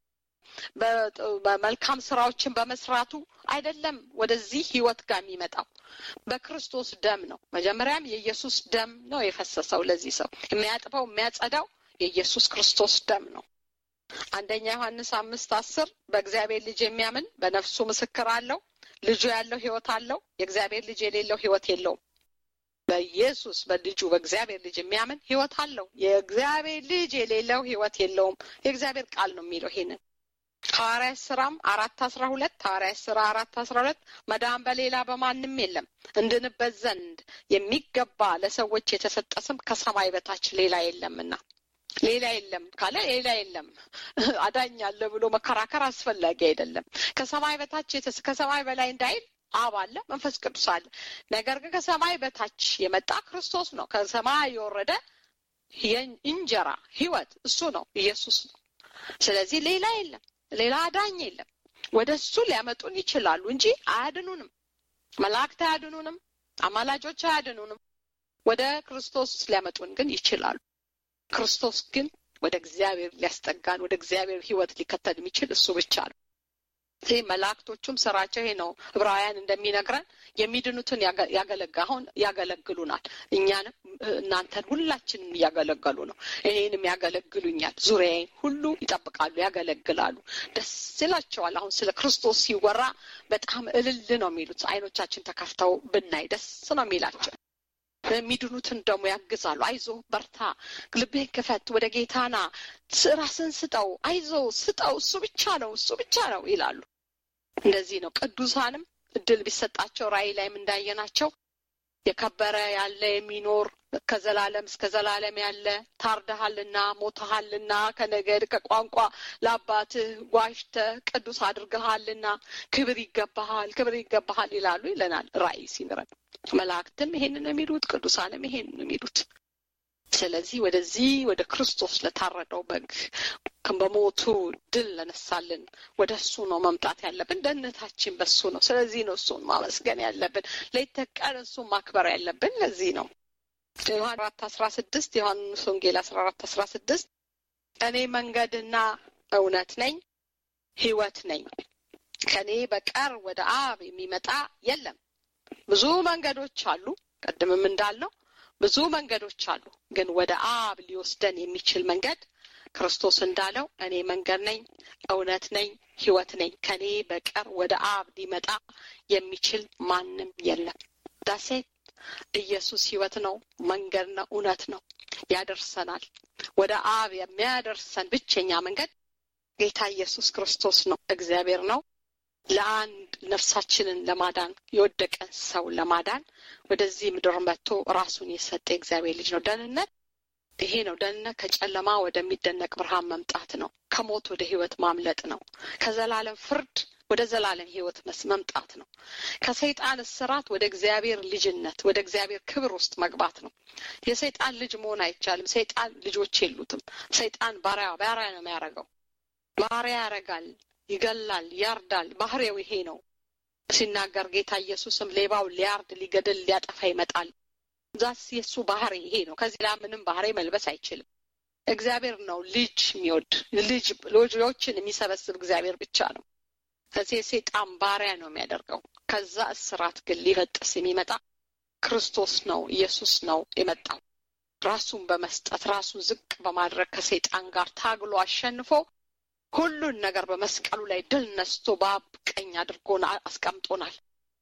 በመልካም ስራዎችን በመስራቱ አይደለም ወደዚህ ህይወት ጋር የሚመጣው በክርስቶስ ደም ነው። መጀመሪያም የኢየሱስ ደም ነው የፈሰሰው ለዚህ ሰው የሚያጥበው የሚያጸዳው የኢየሱስ ክርስቶስ ደም ነው። አንደኛ ዮሐንስ አምስት አስር በእግዚአብሔር ልጅ የሚያምን በነፍሱ ምስክር አለው። ልጁ ያለው ህይወት አለው። የእግዚአብሔር ልጅ የሌለው ህይወት የለውም። በኢየሱስ በልጁ በእግዚአብሔር ልጅ የሚያምን ህይወት አለው። የእግዚአብሔር ልጅ የሌለው ህይወት የለውም። የእግዚአብሔር ቃል ነው የሚለው ይሄንን ሐዋርያት ስራም አራት አስራ ሁለት ሐዋርያት ስራ አራት አስራ ሁለት መዳን በሌላ በማንም የለም እንድንበት ዘንድ የሚገባ ለሰዎች የተሰጠ ስም ከሰማይ በታች ሌላ የለምና ሌላ የለም ካለ ሌላ የለም አዳኝ አለ ብሎ መከራከር አስፈላጊ አይደለም። ከሰማይ በታች ከሰማይ በላይ እንዳይል አብ አለ፣ መንፈስ ቅዱስ አለ። ነገር ግን ከሰማይ በታች የመጣ ክርስቶስ ነው። ከሰማይ የወረደ እንጀራ ህይወት እሱ ነው፣ ኢየሱስ ነው። ስለዚህ ሌላ የለም፣ ሌላ አዳኝ የለም። ወደ እሱ ሊያመጡን ይችላሉ እንጂ አያድኑንም። መላእክት አያድኑንም፣ አማላጆች አያድኑንም። ወደ ክርስቶስ ሊያመጡን ግን ይችላሉ። ክርስቶስ ግን ወደ እግዚአብሔር ሊያስጠጋን ወደ እግዚአብሔር ህይወት ሊከተል የሚችል እሱ ብቻ ነው። ይህ መላእክቶቹም ስራቸው ይሄ ነው። ዕብራውያን እንደሚነግረን የሚድኑትን ያገለግ አሁን ያገለግሉናል። እኛንም እናንተን ሁላችንም እያገለገሉ ነው። ይሄንም ያገለግሉኛል። ዙሪያዬን ሁሉ ይጠብቃሉ፣ ያገለግላሉ። ደስ ይላቸዋል። አሁን ስለ ክርስቶስ ሲወራ በጣም እልል ነው የሚሉት። አይኖቻችን ተከፍተው ብናይ ደስ ነው የሚላቸው። የሚድኑትን ደግሞ ያግዛሉ። አይዞ በርታ፣ ልብህን ክፈት፣ ወደ ጌታና ራስን ስጠው፣ አይዞ ስጠው፣ እሱ ብቻ ነው፣ እሱ ብቻ ነው ይላሉ። እንደዚህ ነው። ቅዱሳንም እድል ቢሰጣቸው ራእይ ላይም እንዳየናቸው የከበረ ያለ የሚኖር ከዘላለም እስከ ዘላለም ያለ ታርደሃልና ሞተሃልና ከነገድ ከቋንቋ ለአባትህ ዋሽተህ ቅዱስ አድርገሃልና ክብር ይገባሃል፣ ክብር ይገባሃል ይላሉ ይለናል ራእይ ሲምረን። መላእክትም ይሄንን የሚሉት ቅዱሳንም ይሄንን የሚሉት ስለዚህ ወደዚህ ወደ ክርስቶስ ለታረደው በግ በሞቱ ድል ለነሳልን ወደ እሱ ነው መምጣት ያለብን። ደህንነታችን በሱ ነው። ስለዚህ ነው እሱን ማመስገን ያለብን። ሌት ተቀን እሱን ማክበር ያለብን ለዚህ ነው። ዮሐን አራት አስራ ስድስት ዮሐንስ ወንጌል አስራ አራት አስራ ስድስት እኔ መንገድና እውነት ነኝ ሕይወት ነኝ ከእኔ በቀር ወደ አብ የሚመጣ የለም። ብዙ መንገዶች አሉ። ቅድምም እንዳልነው ብዙ መንገዶች አሉ። ግን ወደ አብ ሊወስደን የሚችል መንገድ ክርስቶስ እንዳለው እኔ መንገድ ነኝ፣ እውነት ነኝ፣ ሕይወት ነኝ ከእኔ በቀር ወደ አብ ሊመጣ የሚችል ማንም የለም። ዳሴት ኢየሱስ ሕይወት ነው፣ መንገድ ነው፣ እውነት ነው፣ ያደርሰናል። ወደ አብ የሚያደርሰን ብቸኛ መንገድ ጌታ ኢየሱስ ክርስቶስ ነው፣ እግዚአብሔር ነው። ለአንድ ነፍሳችንን ለማዳን የወደቀን ሰው ለማዳን ወደዚህ ምድር መጥቶ ራሱን የሰጠ እግዚአብሔር ልጅ ነው። ደህንነት ይሄ ነው። ደህንነት ከጨለማ ወደሚደነቅ ብርሃን መምጣት ነው። ከሞት ወደ ሕይወት ማምለጥ ነው። ከዘላለም ፍርድ ወደ ዘላለም ሕይወት መምጣት ነው። ከሰይጣን እስራት ወደ እግዚአብሔር ልጅነት ወደ እግዚአብሔር ክብር ውስጥ መግባት ነው። የሰይጣን ልጅ መሆን አይቻልም። ሰይጣን ልጆች የሉትም። ሰይጣን ባሪያ ባሪያ ነው የሚያደርገው። ባሪያ ያደርጋል፣ ይገላል፣ ያርዳል። ባህሪው ይሄ ነው። ሲናገር ጌታ ኢየሱስም ሌባው ሊያርድ፣ ሊገድል፣ ሊያጠፋ ይመጣል። ዛስ የእሱ ባህሪ ይሄ ነው። ከዚህ ላይ ምንም ባህሪ መልበስ አይችልም። እግዚአብሔር ነው ልጅ የሚወድ ልጅ ልጆችን የሚሰበስብ እግዚአብሔር ብቻ ነው። ከዚህ የሴጣን ባሪያ ነው የሚያደርገው። ከዛ እስራት ግን ሊበጥስ የሚመጣ ክርስቶስ ነው፣ ኢየሱስ ነው የመጣው ራሱን በመስጠት ራሱን ዝቅ በማድረግ ከሰይጣን ጋር ታግሎ አሸንፎ ሁሉን ነገር በመስቀሉ ላይ ድል ነስቶ በአብ ቀኝ አድርጎን አስቀምጦናል።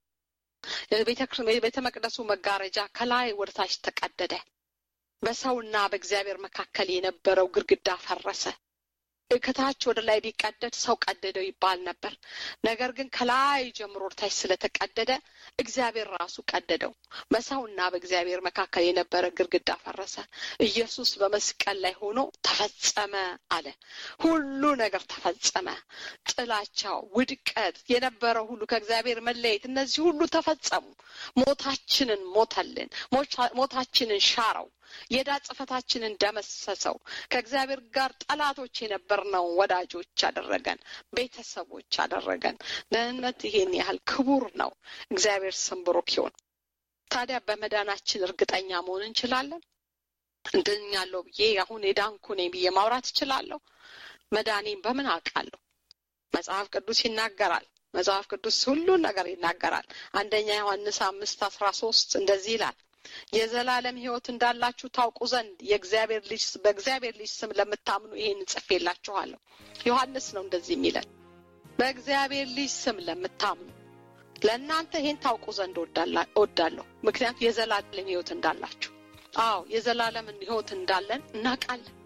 ቤተ መቅደሱ መጋረጃ ከላይ ወደ ታች ተቀደደ። በሰውና በእግዚአብሔር መካከል የነበረው ግድግዳ ፈረሰ። ከታች ወደ ላይ ቢቀደድ ሰው ቀደደው ይባል ነበር። ነገር ግን ከላይ ጀምሮ ወደ ታች ስለተቀደደ እግዚአብሔር ራሱ ቀደደው። በሰውና በእግዚአብሔር መካከል የነበረ ግድግዳ ፈረሰ። ኢየሱስ በመስቀል ላይ ሆኖ ተፈጸመ አለ። ሁሉ ነገር ተፈጸመ። ጥላቻው፣ ውድቀት፣ የነበረው ሁሉ ከእግዚአብሔር መለየት፣ እነዚህ ሁሉ ተፈጸሙ። ሞታችንን ሞተልን። ሞታችንን ሻረው። የዕዳ ጽሕፈታችንን ደመሰሰው። ከእግዚአብሔር ጋር ጠላቶች የነበርነው ወዳጆች አደረገን፣ ቤተሰቦች አደረገን። ደህንነት ይሄን ያህል ክቡር ነው። እግዚአብሔር ስም ብሩክ ይሁን። ታዲያ በመዳናችን እርግጠኛ መሆን እንችላለን? እንድኛለሁ ብዬ አሁን የዳንኩ ነኝ ብዬ ማውራት እችላለሁ? መዳኔን በምን አውቃለሁ? መጽሐፍ ቅዱስ ይናገራል። መጽሐፍ ቅዱስ ሁሉን ነገር ይናገራል። አንደኛ ዮሐንስ አምስት አስራ ሶስት እንደዚህ ይላል የዘላለም ሕይወት እንዳላችሁ ታውቁ ዘንድ የእግዚአብሔር ልጅ በእግዚአብሔር ልጅ ስም ለምታምኑ ይሄን ጽፌላችኋለሁ። ዮሐንስ ነው እንደዚህ የሚለን በእግዚአብሔር ልጅ ስም ለምታምኑ ለእናንተ ይሄን ታውቁ ዘንድ እወዳለሁ። ምክንያቱም የዘላለም ሕይወት እንዳላችሁ። አዎ የዘላለምን ሕይወት እንዳለን እናውቃለን።